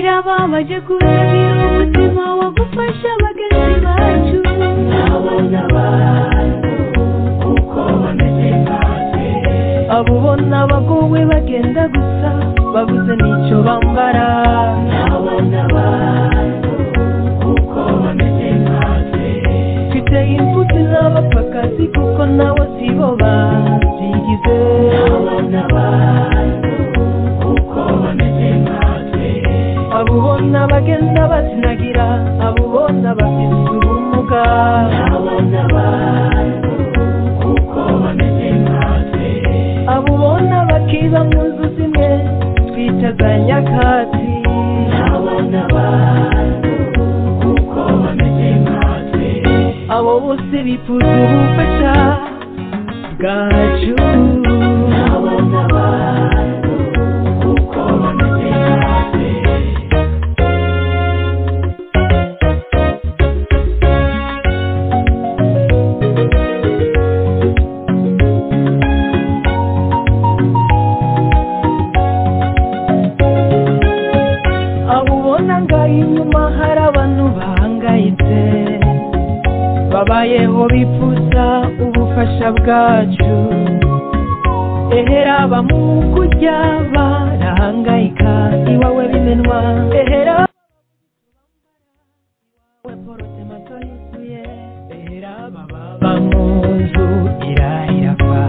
baje kubagira umutima wo gufasha bagenzi bacu nabona abantu uko bameze natwe abo ubona bagowe bagenda gusa babuze n'icyo bambara nabona abantu uko bameze natwe mfite imfuti n'abapfakazi kuko nabo si bo babyigize nabona abantu uko bameze natwe abo ubona bagenda bazinagira abo ubona bafite ubumuga nabona abantu uko bameze natwe abo ubona bakiba mu nzu zimwe twita za nyakatsi nabona abantu uko bameze natwe abo bose bifuza ubufasha bwacu nabona abantu uko bameze natwe abo ubona ngaho inyuma hari abantu bahangayitse babayeho bifuza ubufasha bwacu ehera mu kujya barahangayika iwawe bimenwa ehera iwawe porute mato yuzuye ehera baba mu nzu irayirafa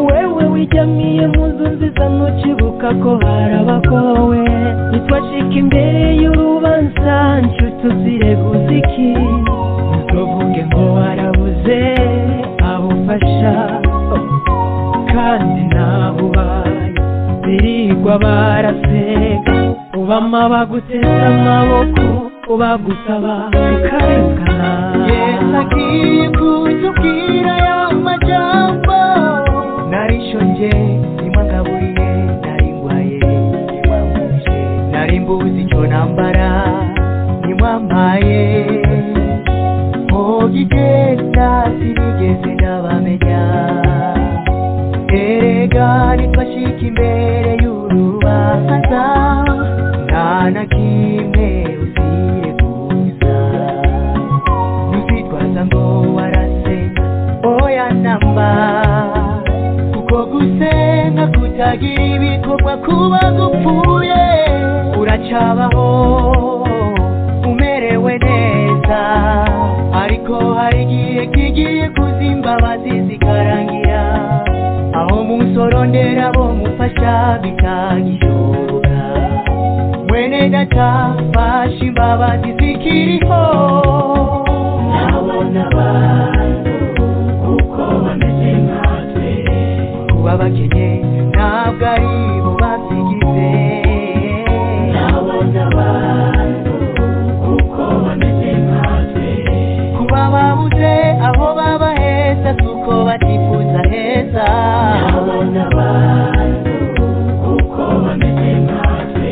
wewe wijyamiye mu nzu nziza ntukibuka ko harabakowe ntitwacika imbere y'urubanza nshuti uzireguza iki ntuvuge ngo warabuze abufasha kandi ntabubaye birirwa baraseka ubama baguteze amaboko ubagusaba ukarekana Yesu agiye kutubwira ya majambo nari nshonje nimwangaburiye nari ndwaye nimwamuje nari mbuzi icyo nambara nimwampaye mugigenda sinigeze ndabamenya erega nitwashika imbere y'urubanza nta na kimwe uzireguza ntuzitwaza ngo warase oya namba kuko gusenga kutagira ibikorwa kuba gupfuye uracabaho umerewe neza ariko hari igihe kigiye kuza imbabazi zikarangira aho musorondera bo mufasha bitagishoboka mwene data fasha imbabazi zikiriho nabona abantu kuko bameze nkatwe kuba bakennye ntabwo ari bo babyigize nabona abantu kuko bameze nkatwe kuba babuze aho baba heza kuko batifuza heza nabona abantu kuko bameze nkatwe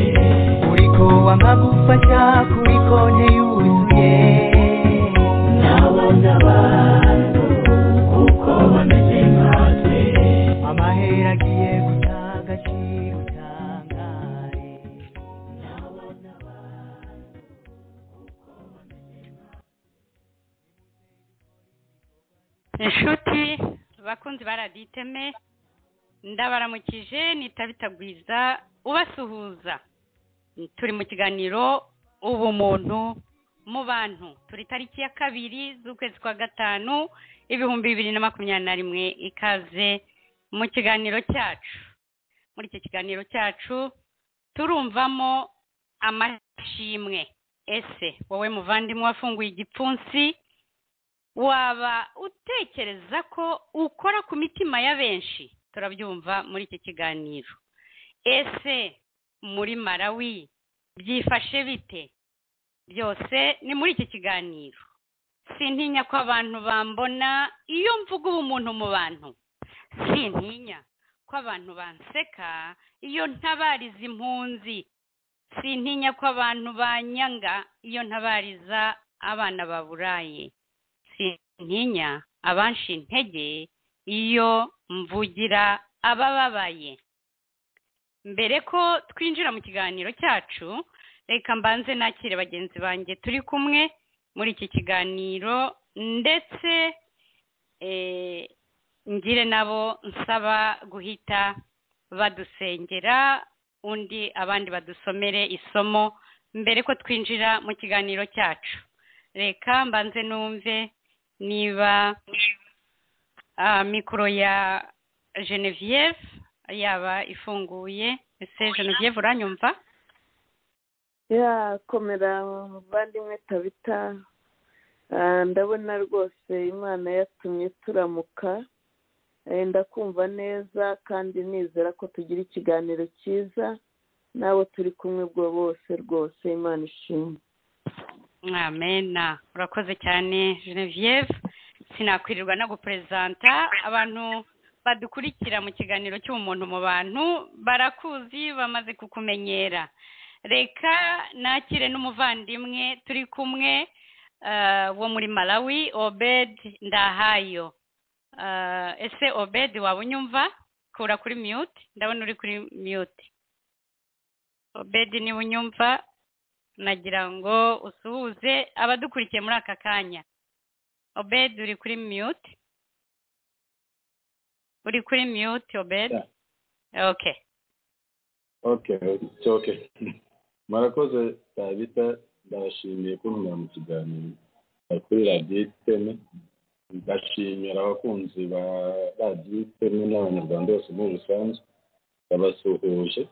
uriko wamagufasha kuri konti yuzuye nabona abantu kuko bameze nkatwe amahera agiye guta agaciro utangare nabona abantu inshuti abakunzi ba radiyo iteme ndabaramukije nitabitagwiza ubasuhuza turi mu kiganiro ubumuntu mu bantu turi tariki ya kabiri z'ukwezi kwa gatanu ibihumbi bibiri na makumyabiri na rimwe ikaze mu kiganiro cyacu muri iki kiganiro cyacu turumvamo amashimwe ese wowe muvandimwe wafunguye igipfunsi waba utekereza ko ukora ku mitima ya benshi turabyumva muri iki kiganiro ese muri malawi byifashe bite byose ni muri iki kiganiro sintinya ko abantu bambona iyo mvuga ubumuntu mu bantu sintinya ko abantu banseka iyo ntabariza impunzi sintinya ko abantu banyanga iyo ntabariza abana baburaye sintinya abanshi intege iyo mvugira abababaye mbere ko twinjira mu kiganiro cyacu reka mbanze nakire bagenzi banjye turi kumwe muri iki kiganiro ndetse eh, ngire nabo nsaba guhita badusengera undi abandi badusomere isomo mbere ko twinjira mu kiganiro cyacu reka mbanze numve niba ah, mikoro ya genevieve yaba ifunguye ese genevieve uranyumva ya komera muvandimwe tabita Ah, ndabona rwose imana yatumye turamuka Eh, ndakumva neza kandi nizera ko tugira ikiganiro cyiza n'abo turi kumwe ubwo bose rwose imana ishimwe mwamena urakoze cyane genevieve sinakwirirwa no guperezanta abantu badukurikira mu kiganiro cy'umuntu mu bantu barakuzi bamaze kukumenyera reka nakire n'umuvandimwe turi kumwe eh, wo muri malawi obed ndahayo Eh, ese obed waba unyumva kura kuri mute ndabona uri kuri mute obed niba unyumva nagira ngo usuhuze abadukurikiye muri aka kanya obed uri kuri mute uri kuri mute obed ok okay it's okay murakoze tabita ndabashimiye kuntumira mu kiganiro eh, kuri radiyo iteme ndashimira abakunzi ba radiyo iteme n'abanyarwanda bose muri rusange babasuhuje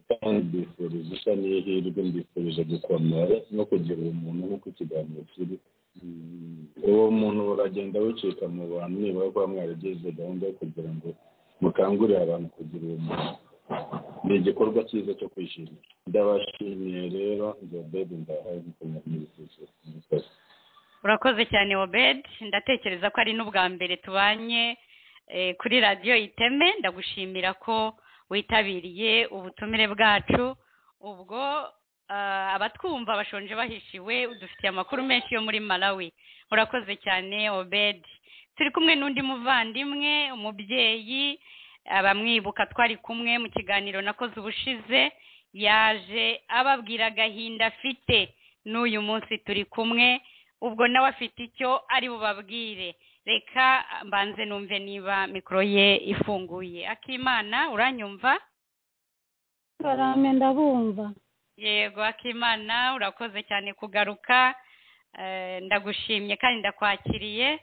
kandi mbifuriza isa n'ihirwe mbifurije gukomera no kugira umuntu nk'uko ikiganiro kiri Mm, uwo muntu uragenda wicika mu bantu nibura kuba mwaragize gahunda yo kugira ngo mukangurire abantu kugira uwo muntu ni igikorwa cyiza cyo kwishimira ndabashimiye rero nge bebe ndahaye mukomeye mwifuje murakoze urakoze cyane obed ndatekereza ko ari n'ubwa mbere tubanye eh, kuri radiyo iteme ndagushimira ko witabiriye ubutumire bwacu ubwo ah, abatwumva bashonje bahishiwe udufitiye amakuru menshi yo muri malawi urakoze cyane obed turi kumwe n'undi muvandimwe umubyeyi abamwibuka twari kumwe mu kiganiro nakoze ubushize yaje ababwira agahinda afite n'uyu munsi turi kumwe ubwo nawe afite icyo ari bubabwire reka mbanze numve niba mikoro ye ifunguye akimana uranyumva barame ndabumva yego akimana urakoze cyane kugaruka Eh, ndagushimye kandi ndakwakiriye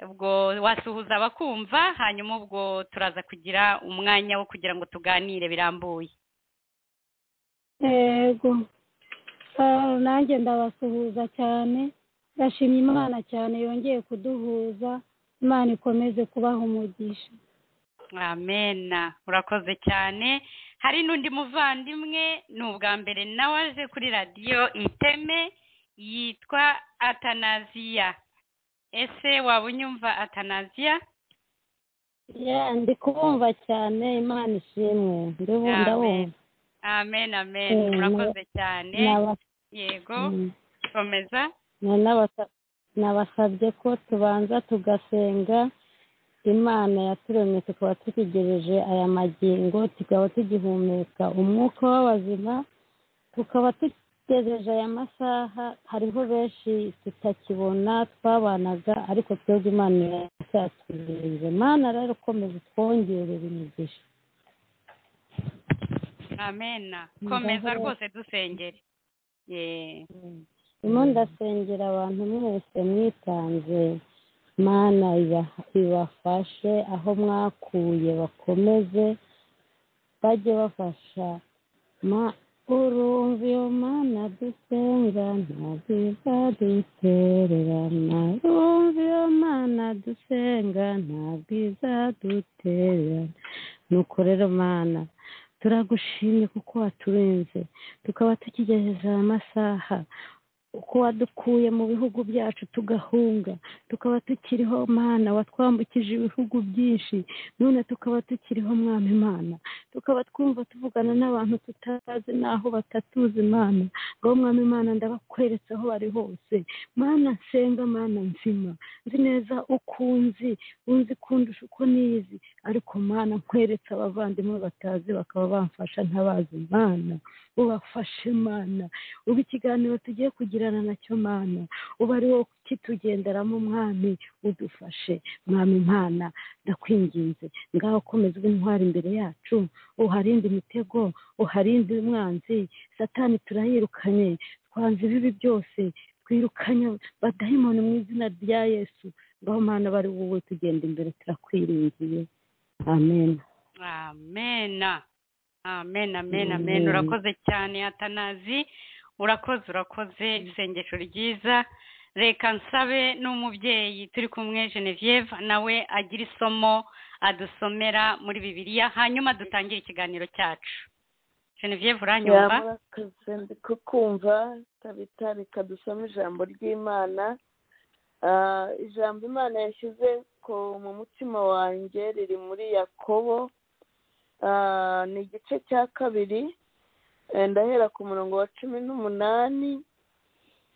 ubwo wasuhuza abakumva hanyuma ubwo turaza kugira umwanya wo kugira ngo tuganire birambuye yego Ah, nanjye ndabasuhuza cyane ndashimye imana cyane yongeye kuduhuza imana ikomeze kubaha umugisha amena urakoze cyane hari n'undi muvandimwe ni ubwa mbere nawe aje kuri radiyo iteme yitwa atanaziya ese waba unyumva atanaziya ndi kubumva cyane imana ishimwe Amen. amen amen Eh, urakoze cyane ndabumva yego komeza nabasabye ko tubanza tugasenga imana yaturemye tukaba tutegereje aya magingo tukaba tugihumeka umwuka w'abazima tukaba dutegereje aya masaha hariho benshi tutakibona twabanaga ariko twebwe imana yasaturinze imana rero ukomeza utwongerera imigisha amena Mm, komeza ndaho- rwose dusengere Yeah. ndimo ndasengera abantu mwese mwitanze mana iba- ibafashe aho mwakuye bakomeze bajye bafasha Ma- urumva iyo mana dusenga ntabwiza dutererana urumva iyo mana dusenga ntabwiza dutererana nuko rero mana turagushimye kuko waturinze tukaba tukigejeje aya masaha uko wadukuye mu bihugu byacu tugahunga tukaba tukiriho mana watwambukije ibihugu byinshi none tukaba tukiriho mwami imana tukaba twumva tuvugana n'abantu tutazi n'aho batatuzi imana ngaho mwami imana ndabakweretse aho bari hose mana nsenga mana nzima nzi neza uko unzi unzi kundusha uko nizi ariko mana nkweretse abavandimwe batazi bakaba bamfasha ntabazi imana ubafashe mana ubu ikiganiro tugiye kugirana nacyo mana uba ari wowe ukitugenderamo umwami udufashe mwami imana ndakwinginze ngaho ukomeza ube intwari imbere yacu uharinde imitego uharinde umwanzi satani turayirukanye twanze ibibi byose twirukanye badahimana mu izina rya yesu ngaho mana bari wowe tugenda imbere turakwiringiye amen amena amena amena Amen. amena urakoze cyane atanazi urakoze urakoze isengesho ryiza reka nsabe n'umubyeyi turi kumwe genevieve nawe agira isomo adusomera muri bibiliya hanyuma dutangire ikiganiro cyacu genevieve uranyumva murakoze ndi kukumva tabita reka dusome ijambo ry'imana Ah, ijambo imana yashyize ku- mu mutima wanjye riri muri yakobo Ah, ni igice cya kabiri Eh, ndahera ku murongo wa cumi n'umunani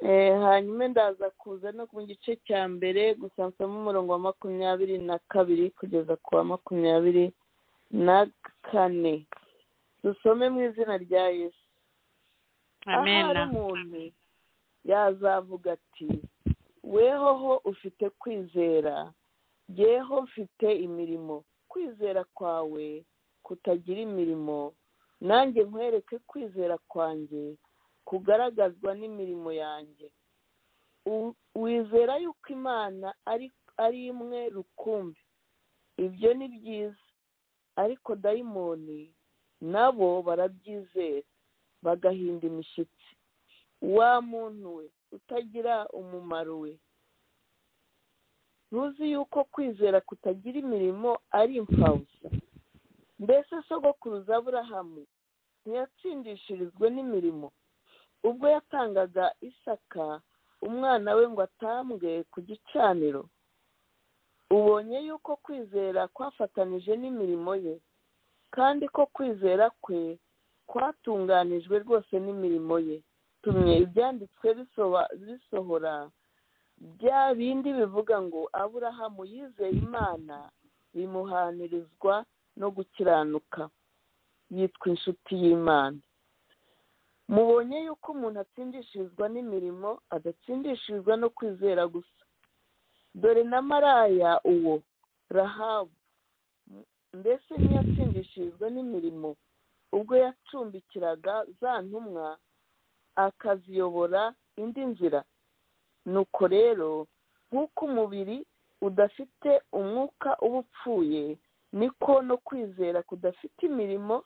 Eh, hanyuma ndaza kuza no mu gice cya mbere gusa nsoma umurongo wa makumyabiri na kabiri kugeza ku wa makumyabiri na kane dusome mu izina rya yesu ahari amena umuntu yazavuga ati wehoho ufite kwizera yeho mfite imirimo kwizera kwawe kutagira imirimo nanjye nkwereke kwizera kwanjye kugaragazwa n'imirimo yanjye U- wizera yuko imana ari ari imwe rukumbi ibyo ni byiza ariko dayimoni nabo barabyizera bagahinda imishyitsi wa muntu we utagira umumaro we ntuzi yuko kwizera kutagira imirimo ari impfabusa mbese sogokuruza aburahamu ntiyatsindishirizwe n'imirimo ubwo yatangaga isaka umwana we ngo atambwe ku gicaniro ubonye yuko kwizera kwafatanije n'imirimo ye kandi ko kwizera kwe kwatunganijwe rwose n'imirimo ye tumye ibyanditswe bisoba- bisohora bya bindi bivuga ngo aburahamu yizeye imana bimuhanirizwa no gukiranuka yitwa inshuti y'imana mubonye yuko umuntu atsindishirizwa n''imirimo adatsindishirizwa no kwizera gusa dore na maraya uwo rahabu mbese ntiyatsindishirizwa n'imirimo ubwo yacumbikiraga za ntumwa akaziyobora indi nzira nuko rero nk'uko umubiri udafite umwuka uba upfuye niko no kwizera kudafite imirimo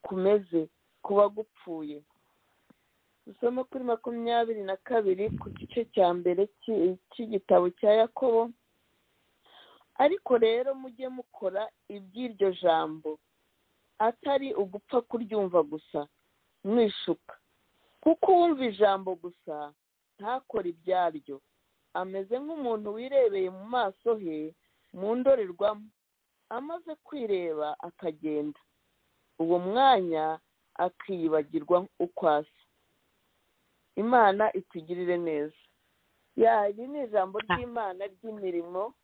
kumeze kuba gupfuye dusoma kuri makumyabiri na kabiri ku gice cya mbere cy'i- cy'igitabo cya yakobo ariko rero mujye mukora iby'iryo jambo atari ugupfa kuryumva gusa mwishuka kuko uwumva ijambo gusa ntakore ibyaryo ameze nk'umuntu wirebeye mu maso he mu ndorerwamo amaze kwireba akagenda uwo mwanya akiyibagirwa uko asa imana itugirire neza ya iri ni ijambo ry'imana ry'imirimo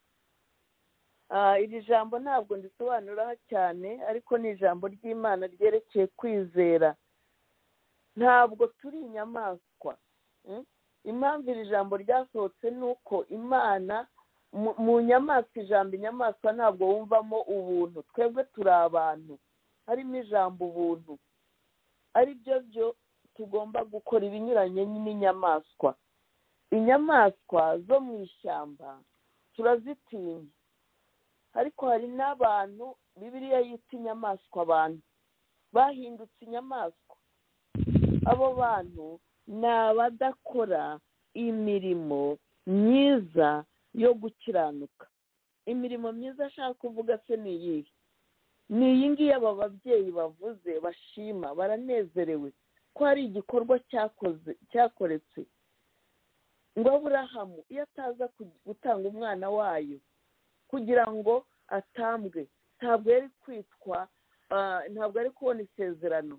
Ah, iri jambo ntabwo ndisobanuraho cyane ariko ni ijambo ry'imana ryerekeye kwizera ntabwo turi inyamaswa mm? impamvu iri jambo ryasohotse ni uko imana mu- mu nyamaswa ijambo inyamaswa ntabwo wumvamo ubuntu twebwe turi abantu harimo ijambo ubuntu ari byo byo tugomba gukora ibinyuranye n'inyamaswa inyamaswa zo mu ishyamba turazitinya ariko hari n'abantu bibiriya yita inyamaswa abantu bahindutse inyamaswa abo bantu ni abadakora imirimo myiza yo gukiranuka imirimo myiza ashaka kuvuga se ni iyihe ni iyi ngiyi aba babyeyi bavuze bashima baranezerewe ko hari igikorwa cyakoze cyakoretse ngo aburahamu iyo ataza ku- gutanga umwana wayo kugira ngo atambwe ntabwo yari kwitwa ah, ntabwo ari kubona isezerano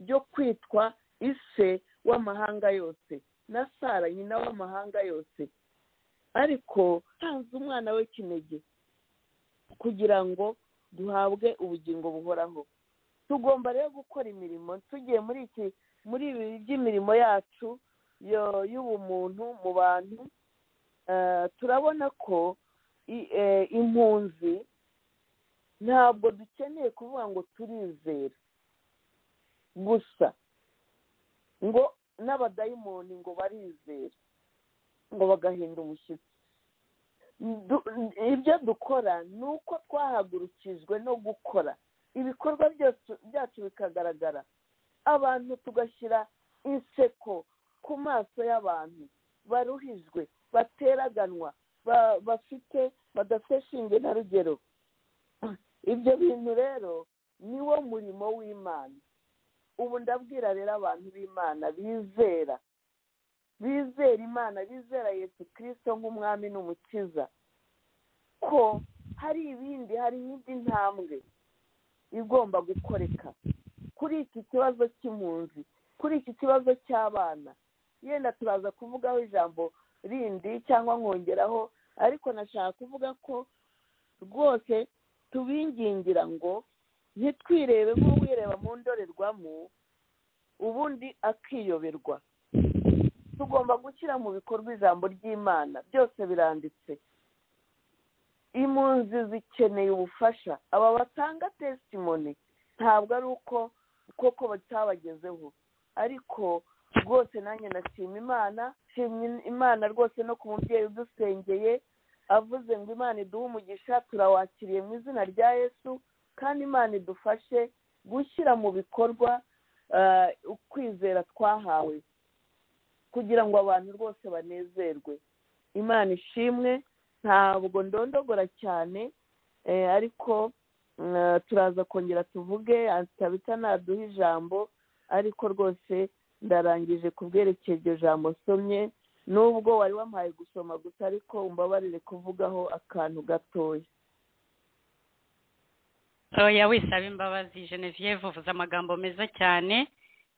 ryo kwitwa ise w'amahanga yose na sara nyina w'amahanga yose ariko tanze umwana we kinege kugira ngo duhabwe ubugingo buhoraho tugomba rero gukora imirimo tugiye muri iki muri ibi by'imirimo yacu yo- y'ubumuntu mu bantu eh, turabona ko i- eh, impunzi ntabwo dukeneye kuvuga ngo turizera gusa ngo n'abadayimoni ngo barizera ngo bagahinda umushyitsi Du- ibyo dukora ni uko twahagurukijwe no gukora ibikorwa byose byacu bikagaragara abantu tugashyira inseko ku maso y'abantu baruhijwe bateraganwa ba- bafite badafite shinge na rugero ibyo bintu rero ni wo murimo w'imana ubu ndabwira rero abantu b'imana bizera bizera imana bizera yesu kirisito nk'umwami n'umukiza ko hari ibindi hari indi ntambwe igomba gukoreka kuri iki kibazo cy'impunzi kuri iki kibazo cy'abana yenda turaza kuvugaho ijambo rindi cyangwa nkongeraho ariko nashaka kuvuga ko rwose tubingingira ngo ntitwirebe nk'uwireba mu ndorerwamo ubundi akiyoberwa tugomba gushyira mu bikorwa ijambo ry'imana byose biranditse impunzi zikeneye ubufasha aba batanga tesitimoni ntabwo ari uko koko batabagezeho ariko rwose nanjye ndashima imana nshimye imana rwose no ku mubyeyi udusengeye avuze ngo imana iduhe umugisha turawakiriye mu izina rya yesu kandi imana idufashe gushyira mu bikorwa eh, ukwizera twahawe kugira ngo abantu rwose banezerwe imana ishimwe ntabwo ndondogora cyane eh, ariko mm, turaza kongera tuvuge atabita naduha ijambo ariko rwose ndarangije kubwerekeye iryo jambo nsomye nubwo wari wampaye gusoma gusa ariko umbabarire kuvugaho akantu gatoya oya wisaba imbabazi genevieve uvuze amagambo meza cyane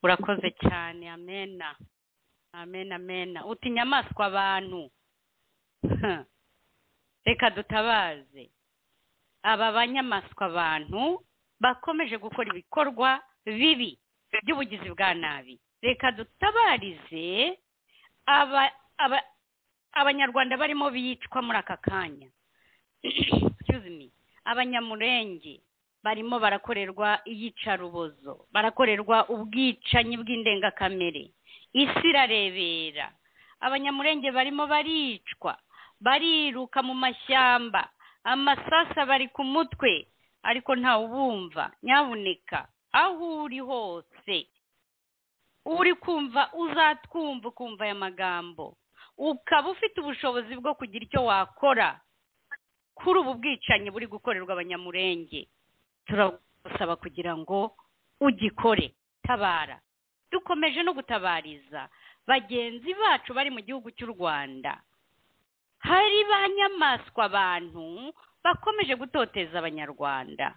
urakoze cyane amena amena amena uti inyamaswa abantu Huh. reka dutabaze aba banyamaswa abantu bakomeje gukora ibikorwa bibi by'ubugizi bwa nabi reka dutabarize aba aba- abanyarwanda barimo bicwa muri aka kanya Excuse me. abanyamurenge barimo barakorerwa iyicarubozo barakorerwa ubwicanyi bw'indengakamere isi irarebera abanyamurenge barimo baricwa bariruka mu mashyamba amasasa bari ku mutwe ariko ntawe ubumva nyabuneka aho uri hose uri kumva uzatwumva ukumva aya magambo ukaba ufite ubushobozi bwo kugira icyo wakora kuri ubu bwicanyi buri gukorerwa abanyamurenge turagusaba kugira ngo ugikore tabara dukomeje no gutabariza bagenzi bacu bari mu gihugu cy'u rwanda hari ba nyamaswa abantu bakomeje gutoteza abanyarwanda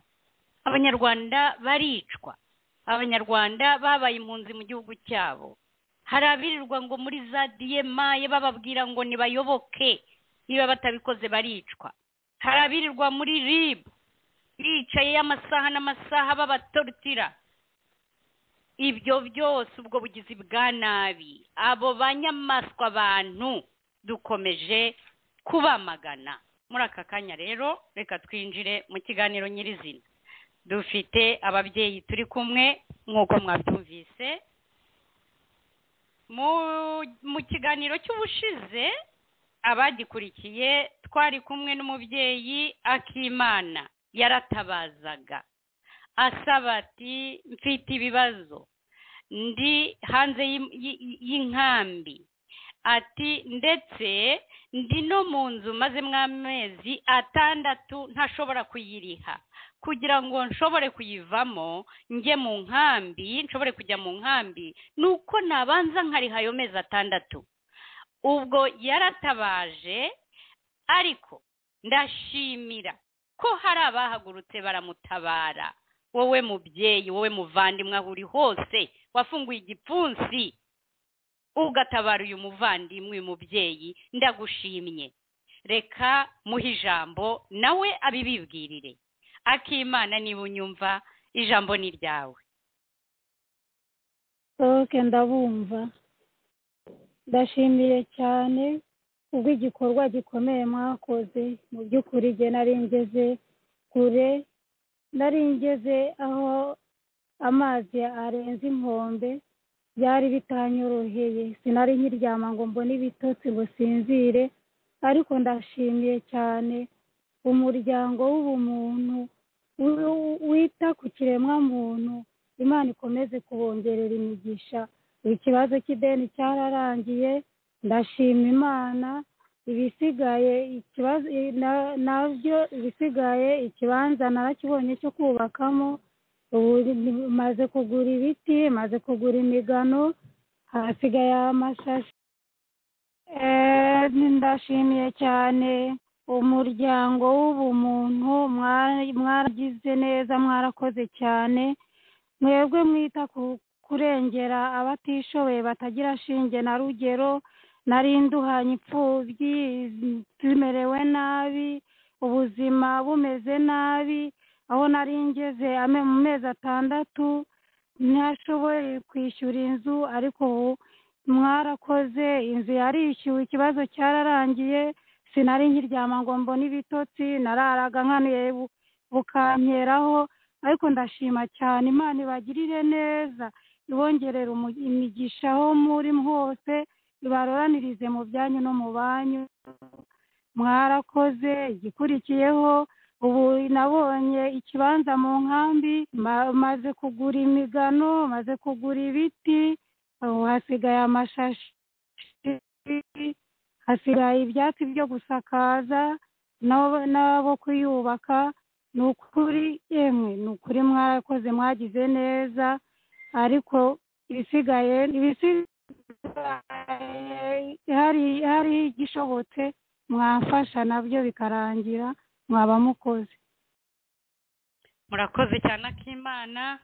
abanyarwanda baricwa abanyarwanda babaye impunzi mu gihugu cyabo hari abirirwa ngo muri za diyemaye bababwira ngo nibayoboke niba batabikoze baricwa hari abirirwa muri rib bicaye amasaha n'amasaha babatorutira ibyo byose ubwo bugizi bwa nabi abo banyamaswa abantu dukomeje kubamagana muri aka kanya rero reka twinjire mu kiganiro nyirizina dufite ababyeyi turi kumwe nk'uko mwabyumvise mu mu kiganiro cy'ubushize abagikurikiye twari kumwe n'umubyeyi akimana yaratabazaga asaba ati mfite ibibazo ndi hanze y'im- y'i- y'i- y'inkambi ati ndetse ndi no mu nzu maze mw'amezi atandatu ntashobora kuyiriha kugira ngo nshobore kuyivamo njye mu nkambi nshobore kujya mu nkambi ni uko nabanza nkariha ayo mezi atandatu ubwo yaratabaje ariko ndashimira ko hari abahagurutse baramutabara wowe mubyeyi wowe muvandimwe aho uri hose wafunguye igipfunsi ugatabara uyu muvandimwe uyu mubyeyi ndagushimye reka muhe ijambo nawe abibibwirire akimana niba unyumva ijambo ni ryawe oke ndabumva ndashimiye cyane kubw'igikorwa gikomeye mwakoze mu by'ukuri nge nari ngeze kure nari ngeze aho amazi arenze inkombe byari bitanyoroheye sinari nkiryama ngo mbone ibitotsi ngo sinzire ariko ndashimiye cyane umuryango w'ubumuntu wita ku kiremwamuntu imana ikomeze kubongerera imigisha ikibazo cy'ideni cyararangiye ndashima imana ibisigaye ikibazo nabyo ibisigaye ikibanza narakibonye cyo kubakamo ubu maze kugura ibiti maze kugura imigano hasigaye amashashi ndashimiye cyane umuryango w'ubumuntu mwaragize neza mwarakoze cyane mwebwe mwita kurengera abatishoboye batagira shinge na rugero nari nduhanye imfubyi tumerewe nabi ubuzima bumeze nabi aho nari ngeze mu mezi atandatu ntashoboye kwishyura inzu ariko ubu mwarakoze inzu yarishyuwe ikibazo cyararangiye sinari nkiryama ngo mbone ibitotsi nararaga nkanuye bukankeraho ariko ndashima cyane imana ibagirire neza ibongerera imigisha aho muri hose ibaroranirize mu byanyu no mu banyu mwarakoze igikurikiyeho ubu nabonye ikibanza mu nkambi maze kugura imigano maze kugura ibiti ubu hasigaye amashashi hasigaye ibyatsi byo gusakaza n'abo kuyubaka ni ukuri yemwe ni ukuri mwakoze mwagize neza ariko ibisigaye hari igishobotse mwafasha nabyo bikarangira mwaba mukoze murakoze cyane akimana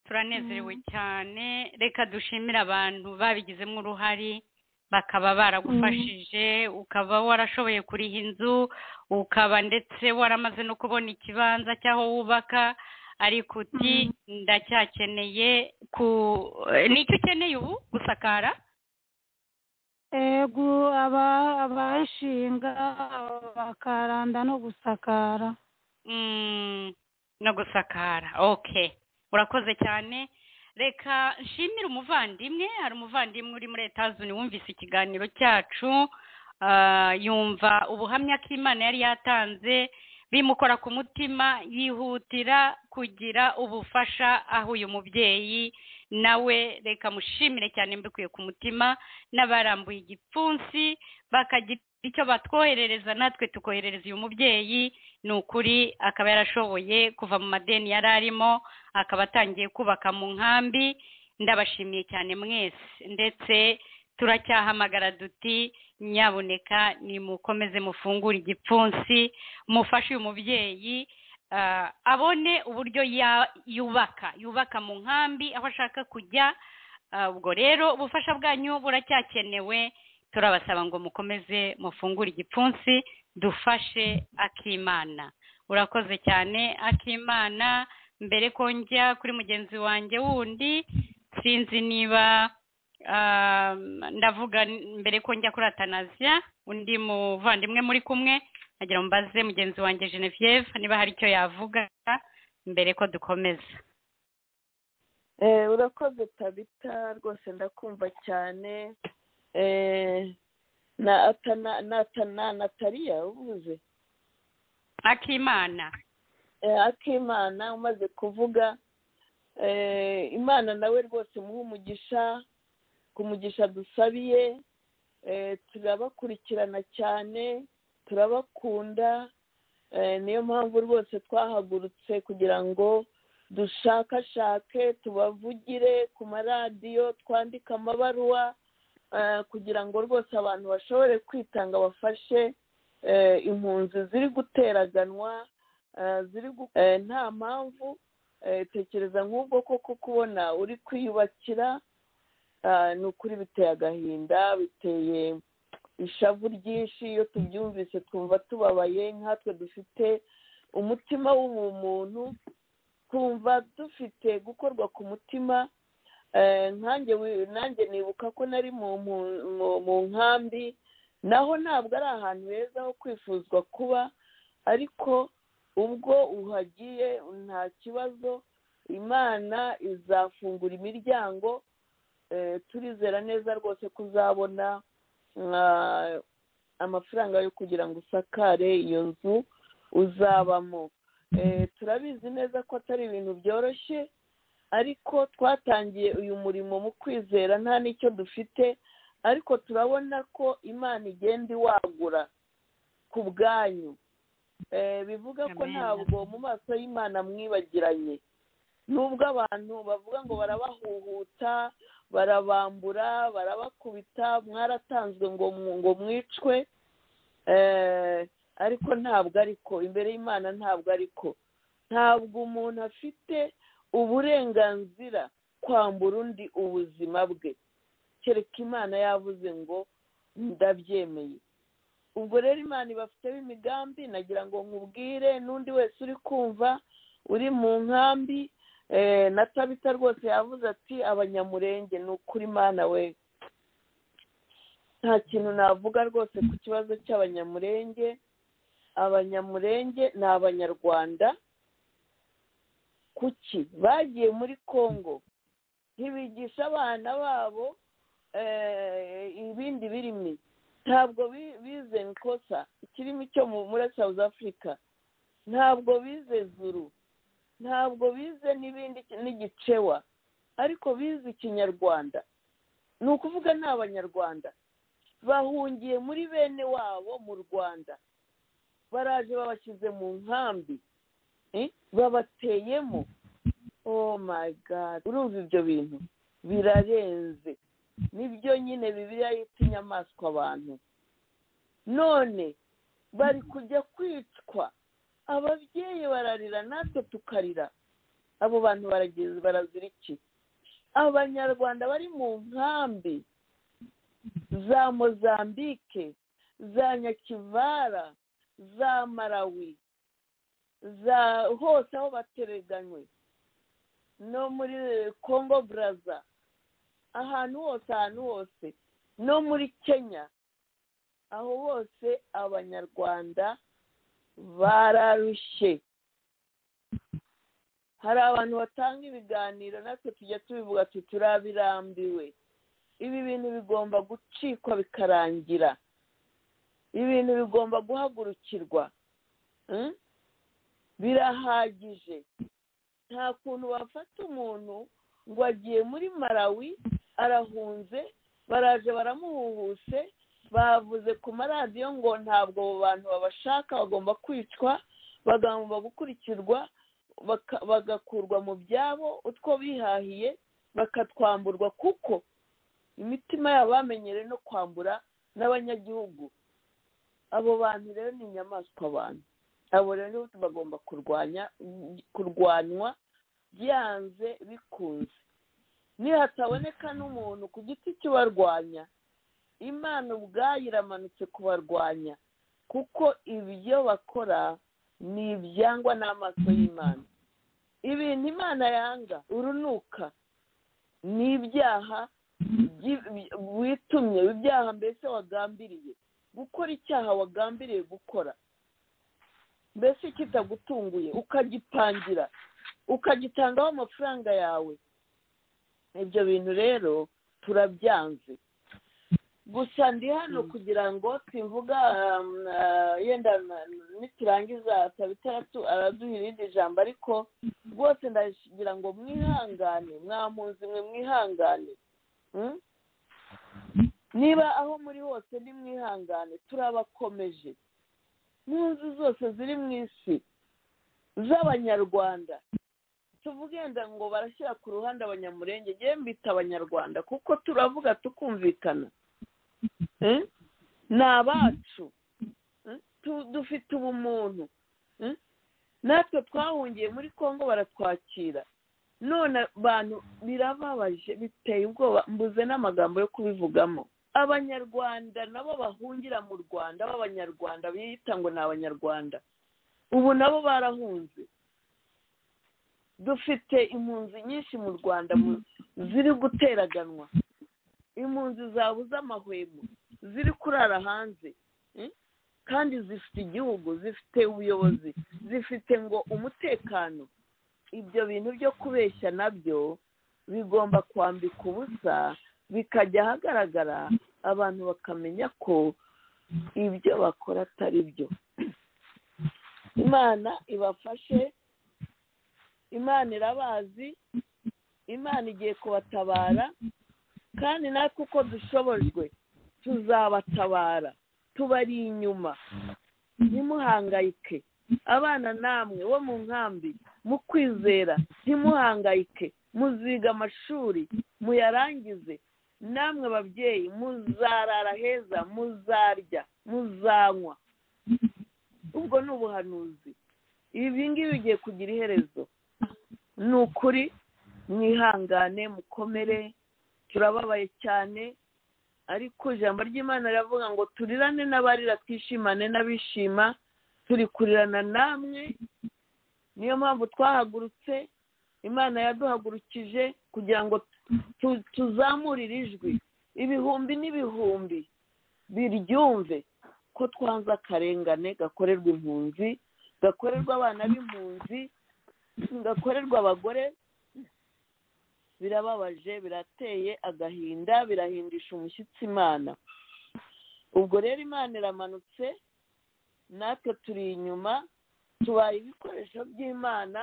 turanezerewe cyane reka dushimire abantu babigizemo uruhare bakaba baragufashije ukaba warashoboye kuriha inzu ukaba ndetse waramaze no kubona ikibanza cy'aho wubaka ariko uti ndacyakeneye ku nicyo ukeneye ubu gusakara ego abashinga bakaranda no gusakara no gusakara oke urakoze cyane reka nshimire umuvandimwe hari umuvandimwe uri muri etazuni wumvise ikiganiro cyacu yumva ubuhamya k'imana yari yatanze bimukora ku mutima yihutira kugira ubufasha aho uyu mubyeyi nawe reka mushimire cyane mbikuye ku mutima n'abarambuye igipfunsi bakagira icyo batwoherereza natwe tukoherereza uyu mubyeyi ni ukuri akaba yarashoboye kuva mu madeni yari arimo akaba atangiye kubaka mu nkambi ndabashimiye cyane mwese ndetse turacyahamagara duti nyaboneka nimukomeze mufungure igipfunsi mufashe uyu mubyeyi abone uburyo yubaka yubaka mu nkambi aho ashaka kujya ubwo rero ubufasha bwanyu buracyakenewe turabasaba ngo mukomeze mufungure igipfunsi dufashe akimana urakoze cyane akimana mbere ko njya kuri mugenzi wanjye wundi sinzi niba ndavuga mbere ko njya kuri atanaziya undi muvandimwe muri kumwe nagira mbaze mugenzi wanjye genevieve niba hari icyo yavuga mbere ko dukomeza urakoze tabita rwose ndakumva cyane na atana na atana nataliya ubuze akimana akimana umaze kuvuga imana nawe rwose muha umugisha ku mugisha dusabiye turabakurikirana cyane turabakunda niyo mpamvu rwose twahagurutse kugira ngo dushakashake tubavugire ku maradiyo twandike amabaruwa eh, kugira ngo rwose abantu bashobore kwitanga bafashe eh, impunzi ziri guteraganwa eh, ziri gu- eh, nta mpamvu eh, tekereza nk'ubwo koko kubona uri kwiyubakira ah, ni ukuri biteye agahinda biteye ishavu ryinshi iyo tubyumvise twumva tubabaye nkatwe dufite umutima w'ubumuntu twumva dufite gukorwa ku mutima Eh, nkanjye wi- nanjye nibuka ko nari mu mu- mu- mu nkambi naho ntabwo ari ahantu heza ho kwifuzwa kuba ariko ubwo uhagiye nta kibazo imana izafungura imiryango eh, turizera neza rwose ko uzabona ah, amafaranga yo kugira ngo usakare iyo nzu uzabamo Eh, turabizi neza ko atari ibintu byoroshye ariko twatangiye uyu murimo mu kwizera nta n'icyo dufite ariko turabona ko imana igenda iwagura ku bwanyu Eh, bivuga ko Amen. ntabwo mu maso y'imana mwibagiranye nubwo abantu bavuga ngo barabahuhuta barabambura barabakubita mwaratanzwe ngo mu- ngo mwicwe Eh, ariko ntabwo ariko imbere y'imana ntabwo ariko ntabwo umuntu afite uburenganzira kwambura undi ubuzima bwe kereka imana yavuze ngo ndabyemeye ubwo rero imana ibafiteho imigambi nagira ngo nkubwire n'undi wese uri kumva uri mu nkambi eh, na tabita rwose yavuze ati abanyamurenge ni ukuri imana we nta kintu navuga rwose ku kibazo cy'abanyamurenge abanyamurenge ni abanyarwanda kuki bagiye muri congo ntibigisha abana babo eh, ibindi birimi ntabwo bi- bize nkosa ikirimi cyo mu- muri south africa ntabwo bize zuru ntabwo bize n'ibindi n'igicewa ariko bize ikinyarwanda ni ukuvuga ni abanyarwanda bahungiye muri bene wabo mu rwanda baraje babashyize mu nkambi eh, babateyemo oh my god urumva ibyo bintu birarenze nibyo nyine bibiliya yita inyamaswa abantu none bari kujya kwicwa ababyeyi bararira natwe tukarira abo bantu barageze barazira iki abanyarwanda bari mu nkambi za mozambike za nyakivara za marawi za hose aho batereganywe no muri congo baraza ahantu hose ahantu hose no muri kenya aho hose abanyarwanda bararushye hari abantu batanga ibiganiro natwe tujya tubivuga ati turabirambiwe ibi bintu bigomba gucikwa bikarangira ibintu bigomba guhagurukirwa Mm? birahagije nta kuntu wafata umuntu ngo agiye muri marawi arahunze baraje baramuhuhuse bavuze ku maradiyo ngo ntabwo abo bantu babashaka bagomba kwicwa bagomba gukurikirwa baka- bagakurwa mu byabo utwo bihahiye bakatwamburwa kuko imitima yabo bamenyereye no kwambura n'abanyagihugu abo bantu rero ni inyamaswa abantu abo rero nibo bagomba kurwanya kurwanwa byanze bikunze nihataboneka n'umuntu ku giti cy'ubarwanya imana ubwayo iramanutse kubarwanya kuko ibyo bakora ni ibyangwa n'amaso y'imana ibintu imana yanga urunuka ni ibyaha byi- bi- witumye ibyaha mbese wagambiriye gukora icyaha wagambiriye gukora mbese kitagutunguye ukagipangira ukagitangaho amafaranga yawe ibyo bintu rero turabyanze gusa ndi hano kugira ngo simvuga um, ah, yenda na- niturangiza tabitaratu araduha irindi jambo ariko rwose ndagira ngo mwihangane mwampunzi mwe mwihangane Mm? niba aho muri hose ni mwihangane turabakomeje mu nzu zose ziri mu isi z'abanyarwanda tuvuge wenda ngo barashyira ku ruhande abanyamurenge ngewe mbita abanyarwanda kuko turavuga tukumvikana eh? ni abacu eh? Tu- dufite ubumuntu eh? natwe twahungiye muri congo baratwakira none abantu birababaje biteye ubwoba mbuze n'amagambo yo kubivugamo abanyarwanda nabo bahungira mu rwanda b'abanyarwanda biyita ngo ni abanyarwanda ubu nabo barahunze dufite impunzi nyinshi mu rwanda mu- ziri guteraganwa impunzi zabuze amahwemo ziri kurara hanze eh? kandi zifite igihugu zifite ubuyobozi zifite ngo umutekano ibyo bintu byo kubeshya nabyo bigomba kwambika ubusa bikajya ahagaragara abantu bakamenya ko ibyo bakora atari byo imana ibafashe imana irabazi imana igiye kubatabara kandi natwe uko dushobojwe tuzabatabara tubari inyuma ntimuhangayike abana namwe bo mu nkambi mu kwizera ntimuhangayike muziga amashuri muyarangize namwe babyeyi muzarara heza muzarya muzanywa ubwo ni ubuhanuzi ibi ngibi bigiye kugira iherezo ni ukuri mwihangane mukomere turababaye cyane ariko ijambo ry'imana riravuga ngo turirane n'abarira twishimane n'abishima turi kurirana namwe niyo mpamvu twahagurutse imana yaduhagurukije kugira ngo tu- tuzamure iri jwi ibihumbi n'ibihumbi biryumve ko twanze akarengane gakorerwa impunzi gakorerwa abana b'impunzi gakorerwa abagore birababaje birateye agahinda birahindisha umushyitsi imana ubwo rero imana iramanutse natwe turi inyuma tubaye ibikoresho by'imana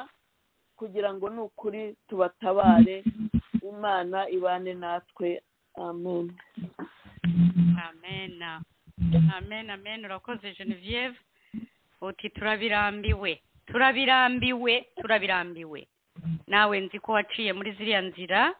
kugira ngo ni ukuri tubatabare imana ibane natwe amen amen amen amen urakoze genevieve uti turabirambiwe turabirambiwe turabirambiwe nawe nzi ko waciye muri ziriya nzira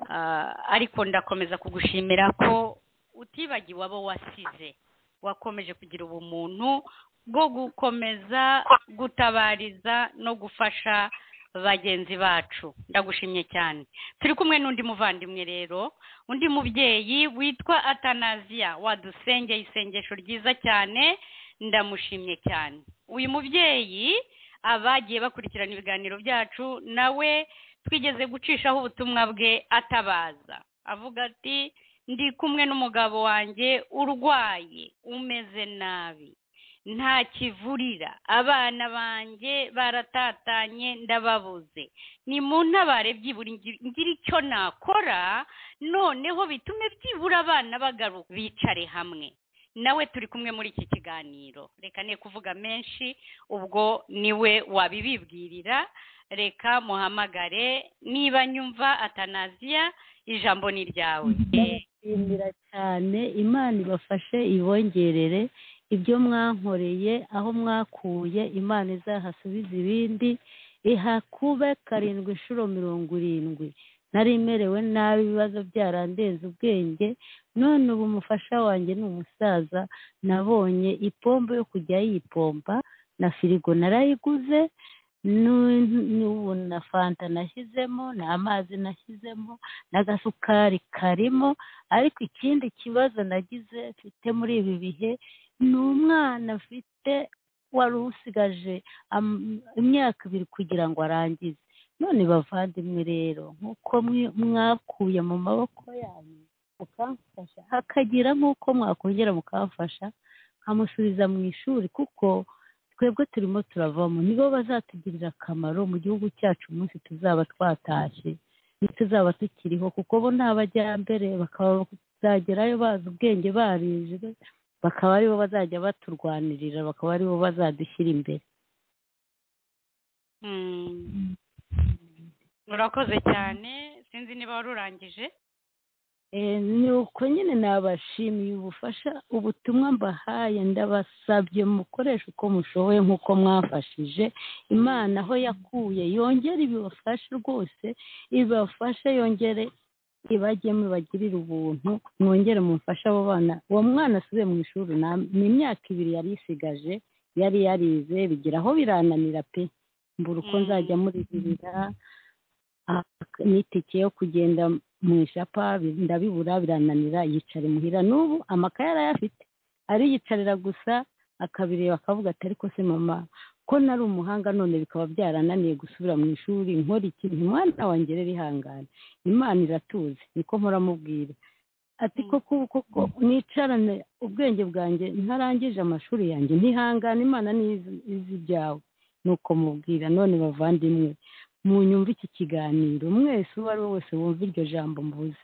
ah, ariko ndakomeza kugushimira ko utibagiwe abo wasize wakomeje kugira ubumuntu bwo gukomeza gutabariza no gufasha bagenzi bacu ndagushimye cyane turi kumwe n'undi muvandimwe rero undi mubyeyi witwa atanaziya wadusengeye isengesho ryiza cyane ndamushimye cyane uyu mubyeyi abagiye bakurikirana ibiganiro byacu nawe twigeze gucishaho ubutumwa bwe atabaza avuga ati ndi kumwe n'umugabo wanjye urwaye umeze nabi nta kivurira abana banjye baratatanye ndababuze ni mu ntabare byibura ngi- ngire icyo nakora noneho bitume byibura abana bagaruka bicare hamwe nawe turi kumwe muri iki kiganiro reka ne kuvuga menshi ubwo niwe wabibibwirira reka muhamagare niba nyumva atanaziya ijambo ni iryawe ndabashimira cyane imana ibafashe ibongerere ibyo mwankoreye aho mwakuye imana izahasubize ibindi ihakube karindwi inshuro mirongo irindwi nari merewe nabi ibibazo byarandenze ubwenge none ubu umufasha wanjye ni umusaza nabonye ipombo yo kujya yipomba na firigo narayiguze n'u- n'ubu na fanta nashyizemo n'amazi nashyizemo n'agasukari karimo ariko ikindi kibazo nagize mfite muri ibi bihe ni umwana mfite wari usigaje am- imyaka ibiri kugira ngo arangize none bavandimwe rero nk'uko mwi- mwakuye mu maboko yanyu mukamfasha hakagira nk'uko mwakongera mukamfasha nkamusubiza mu ishuri kuko twebwe turimo turavamo nibo bazatugirira akamaro mu gihugu cyacu umunsi tuzaba twatashye ntituzaba tukiriho kuko bo ni abajyambere bakazagerayo bazi ubwenge barijwe bakaba aribo bazajya baturwanirira bakaba aribo bazadushyira imbere Mm. urakoze cyane sinzi niba wari urangije Eh, ni uko nyine nabashimiye ubufasha ubutumwa mbahaye ndabasabye mukoresha uko mushoboye nk'uko mwafashije imana aho yakuye yongere ibibafashe rwose ibafashe yongere ibajyemo bagirire ubuntu mwongere mumfashe abo bana uwo mwana asubiye mu ishuri ni imyaka ibiri yari isigaje yari yarize bigira aho birananira pe mbura uko Mm. nzajya murihirira ah, n'itike yo kugenda mu ishapa bi- ndabibura birananira yicara imuhira n'ubu amakaye arayafite ariyicarira gusa akabireba akavuga ati ariko se mama ko nari umuhanga none bikaba byarananiye gusubira mu ishuri nkora ikintu umwana wanjye rero ihangane imana iratuzi niko muramubwira ati Mm. koko koko nicarane ubwenge bwanjye ntarangije amashuri yanjye ntihangane imana nizi izi ibyawe nuko mubwira none bavandimwe munyumve iki kiganiro mwese uwo ari we wese wumva iryo jambo mvuze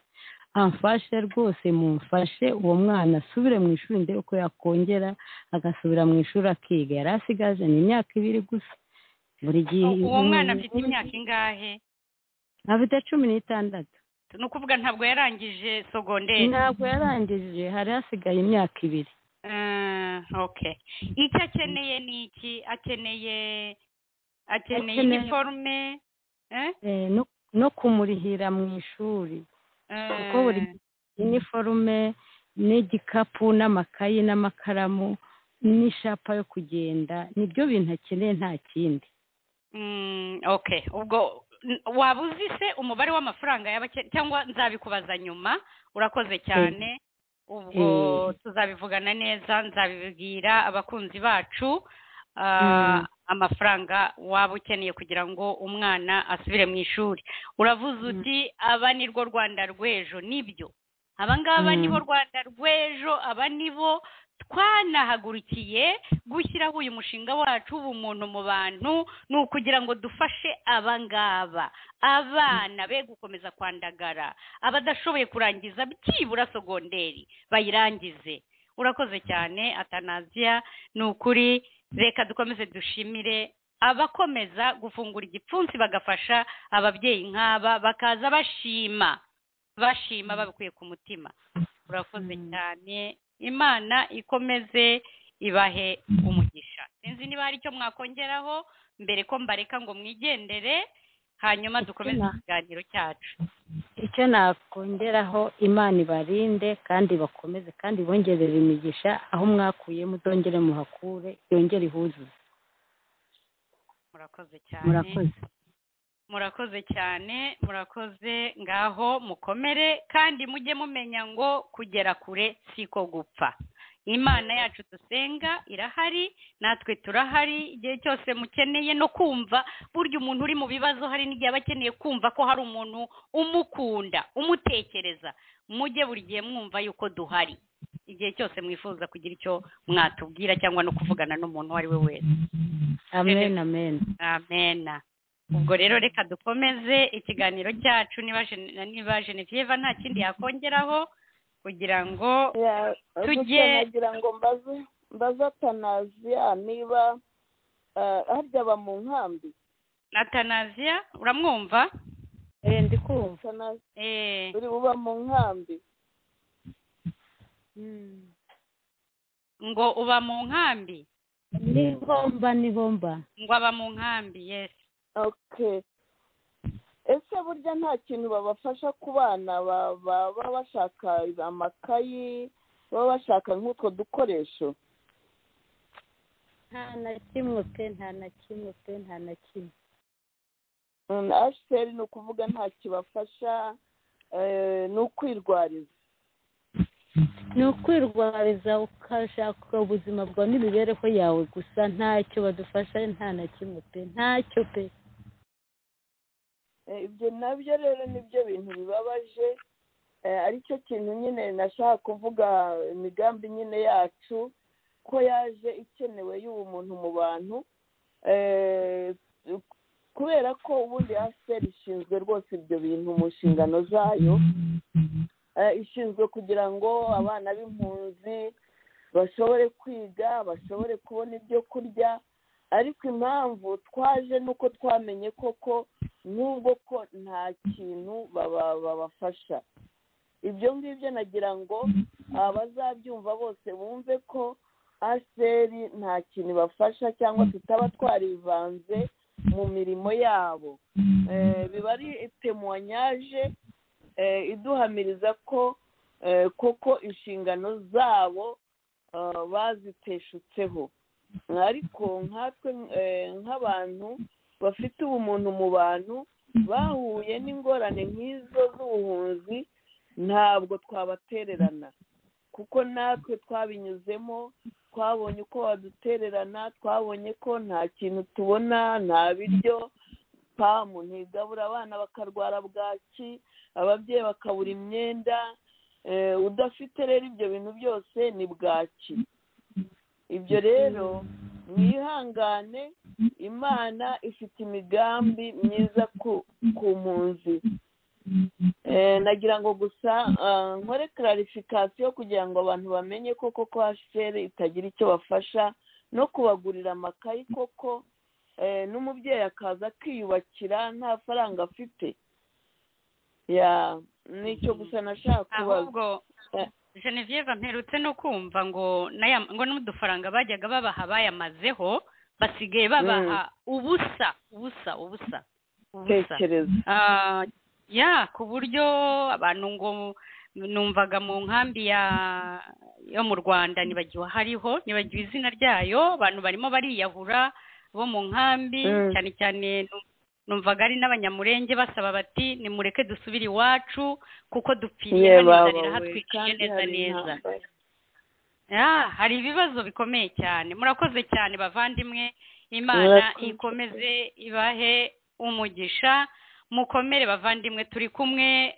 amfashe rwose mumfashe uwo mwana asubire mu ishuri ndebe ko yakongera agasubira mu ishuri akiga yari asigaje ni imyaka ibiri gusa buri gihe uwo mwana afite imyaka ingahe afite cumi n'itandatu ni ukuvuga ntabwo yarangije sogonderi ntabwo yarangije hari hasigaye imyaka ibiri Ah, okay icyo akeneye ni iki akeneye akeneye Akeneye- iniforume eh? Eh, no- no kumurihira mu ishuri kuko buri Ah, iniforume n'igikapu n'amakayi n'amakaramu n'ishapa yo kugenda nibyo bintu akeneye nta kindi mm, okay ubwo n- waba uzi se umubare w'amafaranga yaba akeneye cyangwa nzabikubaza nyuma urakoze cyane ubwo Eh. tuzabivugana neza nzabibwira abakunzi bacu ah, Mm. amafaranga waba ukeneye kugira ngo umwana asubire mu ishuri uravuze Mm. uti aba ni rwo rwanda rw'ejo nibyo aba ngaba Mm. nibo rwanda rw'ejo aba nibo twanahagurukiye gushyiraho uyu mushinga wacu w'ubumuntu mu bantu ni ukugira ngo dufashe aba ngaba abana be gukomeza kwandagara abadashoboye kurangiza byibura sogonderi bayirangize urakoze cyane atanaziya ni ukuri reka dukomeze dushimire abakomeza gufungura igipfunsi bagafasha ababyeyi nk'aba bakaza bashima bashima babikuye ku mutima urakoze cyane imana ikomeze ibahe umugisha sinzi niba hari icyo mwakongeraho mbere ko mbareka ngo mwigendere hanyuma dukomeze Ikina. ikiganiro cyacu icyo nakongeraho imana ibarinde kandi bakomeze kandi bongerere imigisha aho mwakuye muzongere muhakure yongere ihuzuze murakoze cyane murakoze murakoze cyane murakoze ngaho mukomere kandi mujye mumenya ngo kugera kure siko gupfa imana yacu dusenga irahari natwe turahari igihe cyose mukeneye no kumva burya umuntu uri mu bibazo hari n'igihe aba akeneye kumva ko hari umuntu umukunda umutekereza mujye buri gihe mwumva yuko duhari igihe cyose mwifuza kugira icyo mwatubwira cyangwa no kuvugana n'umuntu uwo ari we wese amen amen amena ubwo rero reka dukomeze ikiganiro cyacu niba Gen- niba genevieve nta kindi yakongeraho kugira ngo Ya, Tujye- gusa nagira ngo mbaze mbaze atanaziya niba ah, harya aba mu nkambi atanaziya uramwumva eh ndi kumva Atanaziya, Eh, uri uba mu nkambi ngo uba mu nkambi ni bomba ni bomba ngo aba mu nkambi yes okay ese burya nta kintu babafasha ku bana ba- ba- baba bashaka amakayi baba bashaka nk'utwo dukoresho nta na kimwe pe nta na kimwe pe nta na kimwe asheri ni ukuvuga nta kibafasha eh, ni ukwirwariza ni ukwirwariza ukashaka ubuzima bwawe n'imibereho yawe gusa ntacyo badufasha nta na kimwe pe ntacyo pe Eh, ibyo nabyo rero nibyo bintu bibabaje Eh, aricyo kintu nyine nashaka kuvuga imigambi nyine yacu ko yaje ikenewe y'ubumuntu mu bantu Eh, kubera ko ubundi aseri ishinzwe rwose ibyo bintu mu nshingano zayo Eh, ishinzwe kugira ngo abana b'impunzi bashobore kwiga bashobore kubona ibyo kurya ariko impamvu twaje nuko twamenye koko n'ubwo ko nta kintu baba- babafasha ibyo ngibyo nagira ngo abazabyumva bose bumve ko aseri nta kintu ibafasha cyangwa tutaba twarivanze mu mirimo yabo Eh, biba ari temuwanyaje iduhamiriza ko koko inshingano zabo baziteshutseho ariko nkatwe nk'abantu bafite ubumuntu mu bantu bahuye n'ingorane nk'izo z'ubuhunzi ntabwo twabatererana kuko natwe twabinyuzemo twabonye uko badutererana twabonye ko nta kintu tubona nta biryo pamu ntigabura abana bakarwara bwaki ababyeyi bakabura imyenda udafite rero ibyo bintu byose ni bwaki ibyo rero mwihangane imana ifite imigambi myiza ku mpunzi nagira ngo gusa nkore kararifikasiyo kugira ngo abantu bamenye ko koko hasiteri itagira icyo bafasha no kubagurira amakayi koko n'umubyeyi akaza akiyubakira nta faranga afite nicyo gusa nashaka kubaza Genevieve mperutse no kumva ngo ngo n'udufaranga bajyaga babaha bayamazeho basigaye babaha ubusa ubusa ubusa ya ku buryo abantu ngo numvaga mu nkambi ya yo mu rwanda ntibagiwe hariho ntibagiwe izina ryayo abantu barimo bariyahura bo mu nkambi cyane cyane numvaga ari n'abanyamurenge basaba bati nimureke dusubire iwacu kuko dupfiriye hano haratwikiriye neza neza hari ibibazo bikomeye cyane murakoze cyane bavandimwe imana ikomeze ibahe umugisha mukomere bavandimwe turi kumwe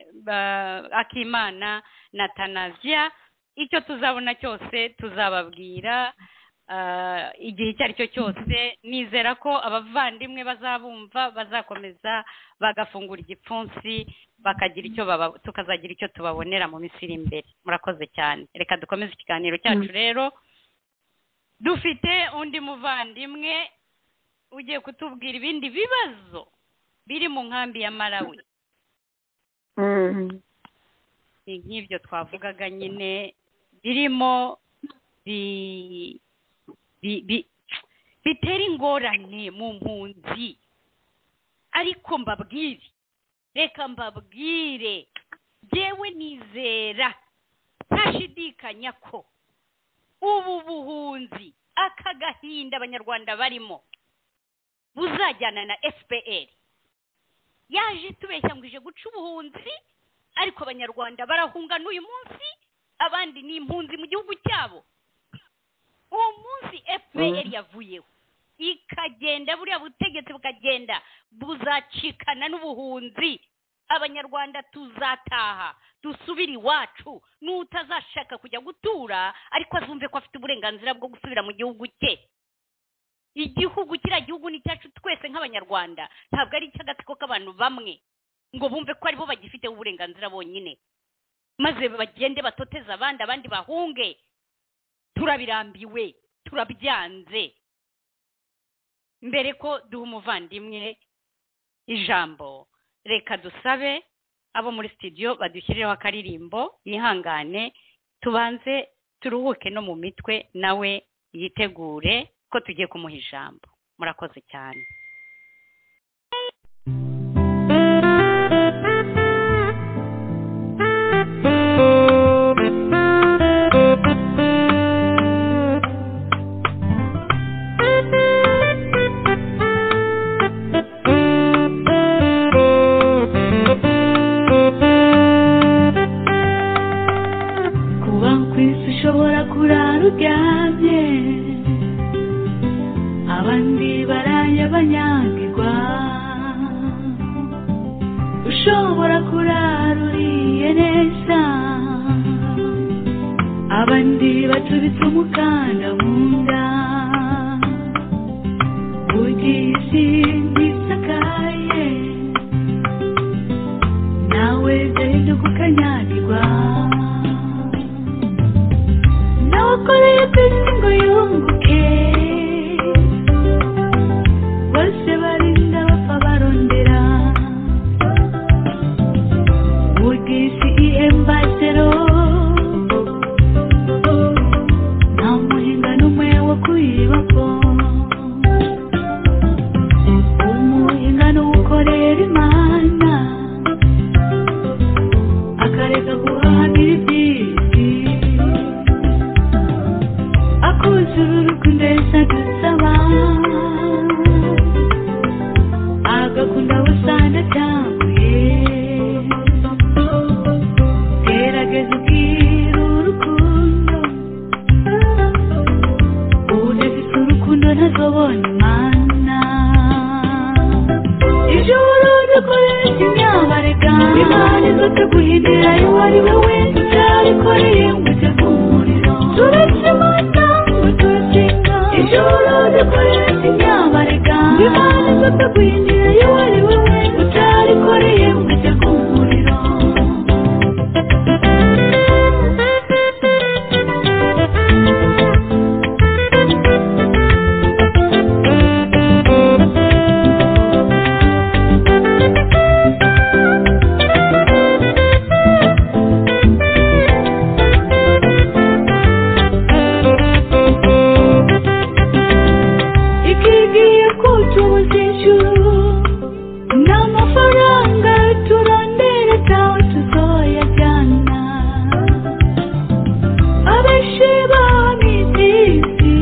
akimana na tanazia icyo tuzabona cyose tuzababwira igihe icyo ari cyo cyose nizera ko abavandimwe bazabumva bazakomeza bagafungura igipfunsi bakagira icyo tukazagira icyo tubabonera mu minsi iri imbere murakoze cyane reka dukomeze ikiganiro cyacu rero dufite undi muvandimwe ugiye kutubwira ibindi bibazo biri mu nkambi ya marawi ni nk'ibyo twavugaga nyine birimo bitera ingorane mu mpunzi ariko mbabwire reka mbabwire yewe nizera ntashidikanya ko ubu buhunzi aka gahinda abanyarwanda barimo buzajyana na fpr yaje tubeshya ngo ije guca ubuhunzi ariko abanyarwanda barahunga n'uyu munsi abandi ni impunzi mu gihugu cyabo uwo munsi fpr yavuyeho ikagenda buriya butegetsi bukagenda buzacikana n'ubuhunzi abanyarwanda tuzataha dusubire iwacu n'utazashaka kujya gutura ariko azumve ko afite uburenganzira bwo gusubira mu gihugu cye igihugu kiriya gihugu ni cyacu twese nk'abanyarwanda ntabwo ari icy'agatsiko k'abantu bamwe ngo bumve ko aribo bagifiteho uburenganzira bonyine maze bagende batoteze abandi abandi bahunge turabirambiwe turabyanze mbere ko duha umuvandimwe ijambo reka dusabe abo muri studio badushyirireho akaririmbo yihangane tubanze turuhuke no mu mitwe nawe yitegure ko tugiye kumuha ijambo murakoze cyane kubaho ku isi ushobora kurara uryamye abandi barayabanya ugakunda wasanga atambuye gerageza ubwire urukundo udafite urukundo ntazobona imana ejo burundi ukoresha imyambarega imana izote guhindura uwo ari we wese cyarikoreye ngo ujye ku muriro turakimata ngo turakinga ejo burundi ukoresha imyambarega imana izote guhindura uwo ari we wese cyarikoreye ngo ujye ku muriro ikigiye kutubuza ijuru n'amafaranga turondera tawe tuzoyajyana abenshi bamizisi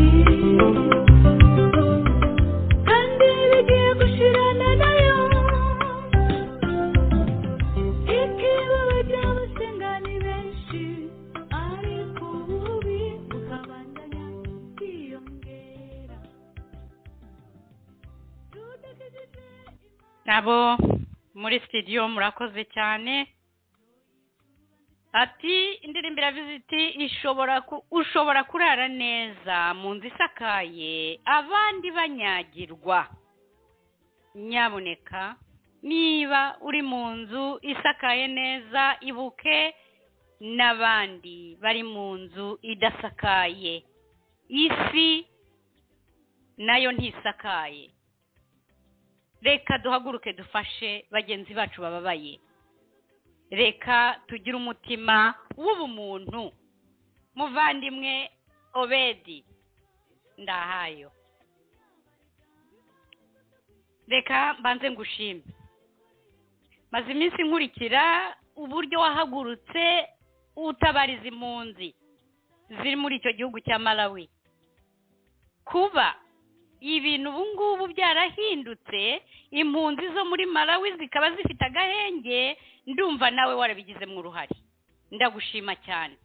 kandi bigiye gushirana nayo ikibaba ry'abose ngani benshi ariko ububi bukabandanya bwiyongera nabo muri studio murakoze cyane ati indirimbo iravuze iti ishobora ku- ushobora kurara neza mu nzu isakaye abandi banyagirwa nyabuneka niba uri mu nzu isakaye neza ibuke n'abandi bari mu nzu idasakaye isi nayo ntisakaye reka duhaguruke dufashe bagenzi bacu bababaye reka tugire umutima w'ubumuntu muvandimwe obedi ndahayo reka mbanze ngushime maze iminsi nkurikira uburyo wahagurutse utabariza impunzi ziri muri icyo gihugu cya malawi kuba ibintu ubu ngubu byarahindutse impunzi zo muri malawi zikaba zifite agahenge ndumva nawe warabigizemo uruhare ndagushima cyane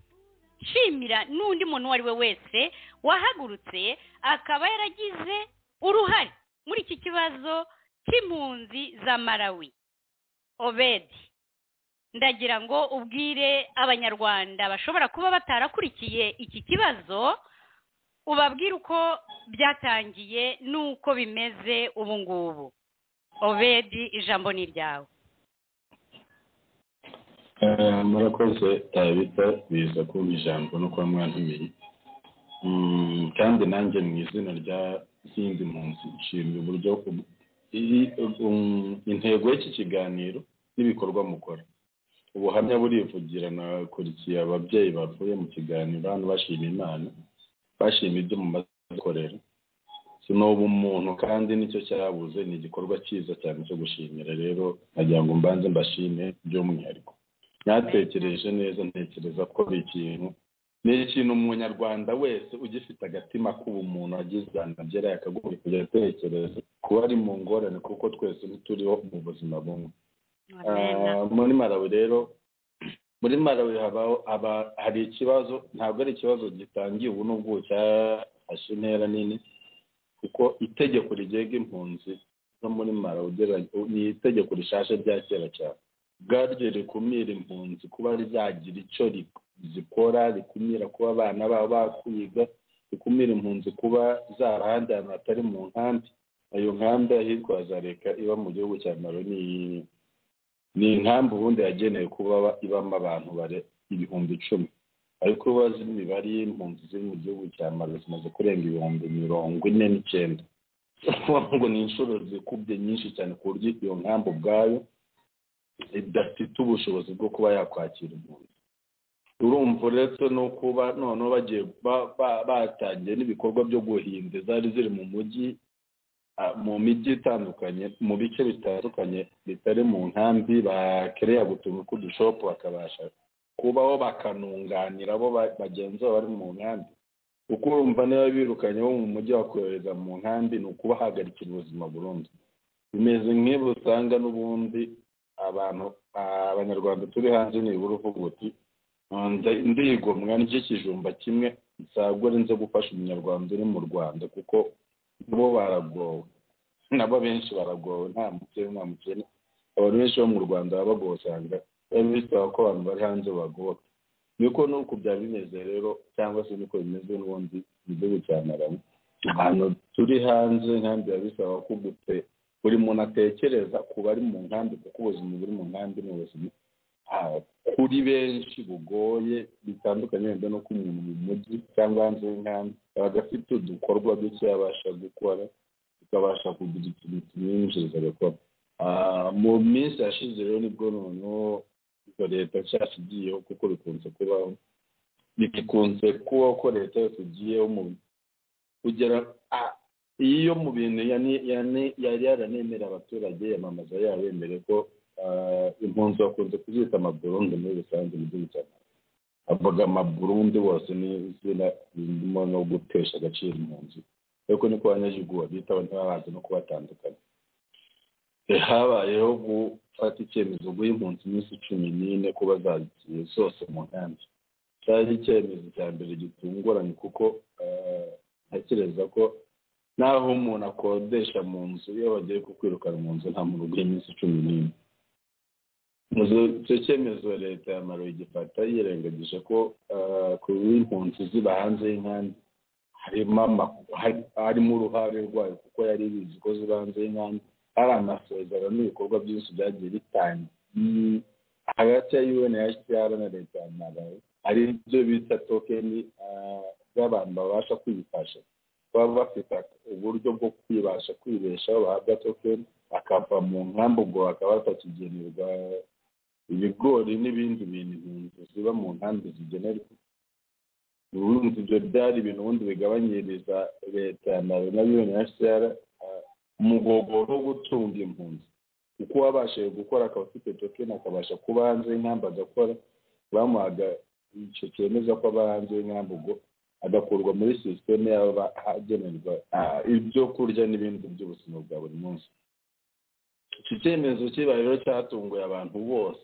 shimira n'undi muntu uwo ari we wese wahagurutse akaba yaragize uruhare muri iki kibazo cy'impunzi za malawi obedi ndagira ngo ubwire abanyarwanda bashobora kuba batarakurikiye iki kibazo ubabwire uko byatangiye n'uko bimeze ubu ngubu obedi ijambo ni iryawe Eh, murakoze tabita biza kumva ijambo no kuba mwantumiye Mm, kandi nanjye mu izina rya zindi mpunzi nshimira uburyo u- i- um, intego y'iki kiganiro n'ibikorwa mukora ubuhamya burivugira nakurikiye ababyeyi bavuye mu kiganiro hano bashima imana bashima ibyo mu makorera si ni ubumuntu kandi nicyo cyabuze ni igikorwa cyiza cyane cyo gushimira rero nagira ngo mbanze mbashime by'umwihariko ntatekereje neza ntekereza ko ari ikintu ni ikintu umunyarwanda wese ugifite agatima k'ubumuntu agize ahantu agera yakagombye kujya atekereza kuba ari mu ngorane kuko twese ntituriho mu buzima bumwe Amen. Ah, muri malawi rero muri malawi habaho haba- hari ikibazo ntabwo ari ikibazo gitangiye ubu n'ubwo cyafashe intera nini kuko itegeko rigenga impunzi zo muri malawi ugera- ni itegeko rishaje rya kera cyane ubwaryo rikumira impunzi kuba ryagira icyo ri- zikora rikumira kuba abana babo bakwiga rikumira impunzi kuba zarahandi ahantu hatari mu nkambi ayo nkambi ahitwaza leta iba mu gihugu cya malawi ni ni inkambi ubundi yagenewe kuba ba- ibamo abantu bare ibihumbi icumi ariko ubaza imibare y'impunzi ziri mu gihugu cya mali zimaze kurenga ibihumbi mirongo ine n'icyenda ukuvuga ngo ni inshuro zikubye nyinshi cyane ku buryo iyo nkambi ubwayo idafite ubushobozi bwo kuba yakwakira impunzi urumva uretse no kuba noneho bagiye ba- ba- batangiye n'ibikorwa byo guhinda zari ziri mu mujyi ah, mu mijyi itandukanye mu bice bitandukanye bitari mu nkambi bakereye gutunga k'udushopu bakabasha kubaho bakanunganira abo ba- bagenzi babo bari mu nkambi kuko urumva niba birukanye bo mu mujyi bakohereza mu nkambi ni ukubahagarikira ubuzima burundu bimeze nk'ibi usanga n'ubundi abantu abanyarwanda turi hanze nibura uvuga uti ndigomwa nicyo kijumba kimwe ntabwo ari nzo gufasha umunyarwanda uri mu rwanda kuko bo baragowe nabo benshi baragowe nta mukene nta mukene abantu benshi bo mu rwanda baba bagowe usanga biba bisaba ko abantu bari hanze bagoboka niko nuko byaba bimeze rero cyangwa se niko bimeze n'ubundi mu gihugu cya naramu ahantu turi hanze nkambi biba bisaba ko gute buri muntu atekereza ku bari mu nkambi kuko ubuzima buri mu nkambi ni ubuzima kuri benshi bugoye bitandukanye wenda no ku muntu mu mujyi cyangwa hanze y'inkambi aba afite udukorwa duke yabasha gukora tukabasha kugira ikintu kimwinjiriza agakora mu minsi yashize rero nibwo noneho izo leta nshyashya igiyeho kuko bikunze kubaho bikunze kubaho ko leta yose igiyeho mu kugera iyo mu bintu yari yaranemera abaturage yamamaza yabemere ko impunzi bakunze kuzita amaburundi muri rusange mu gihugu cya avuga amaburundi wose ni izina ririmo no gutesha agaciro impunzi ariko niko abanyagihugu babitaho ntibabanze no kubatandukanya habayeho gufata icyemezo guha impunzi iminsi cumi n'ine ko bazagiye zose mu nkambi cyari icyemezo cya mbere gitunguranye kuko ntekereza ko naho umuntu akodesha mu nzu iyo bagiye kukwirukana mu nzu nta muntu uguha iminsi cumi n'ine icyo cyemezo leta ya maro igifata yirengagije ko ku b'impunzi ziba hanze y'inkambi harimo uruhare rwayo kuko yari bizi ko ziba hanze y'inkambi hari amasezerano n'ibikorwa byinshi byagiye bitangiye hagati ya unhcr na leta ya malawi hari ibyo bita tokeni z'abantu babasha kwifasha baba bafite uburyo bwo kwibasha kwibeshaho bahabwa tokeni akava mu nkambi ubwo bakaba batakigenerwa ibigori n'ibindi bintu impunzi ziba mu nkambi zigenerwa ubundi ibyo byari ibintu ubundi bigabanyiriza leta ya malawi na unhcr umugogo wo gutunga impunzi kuko uwabashije gukora akaba afite tokeni akabasha kuba hanze y'inkambi agakora bamuhaga icyo cyemeza ko aba hanze y'inkambi ubwo agakurwa muri sisiteme yaba agenerwa ibyo kurya n'ibindi by'ubuzima bwa buri munsi iki cyemezo kibaye rero cyatunguye abantu bose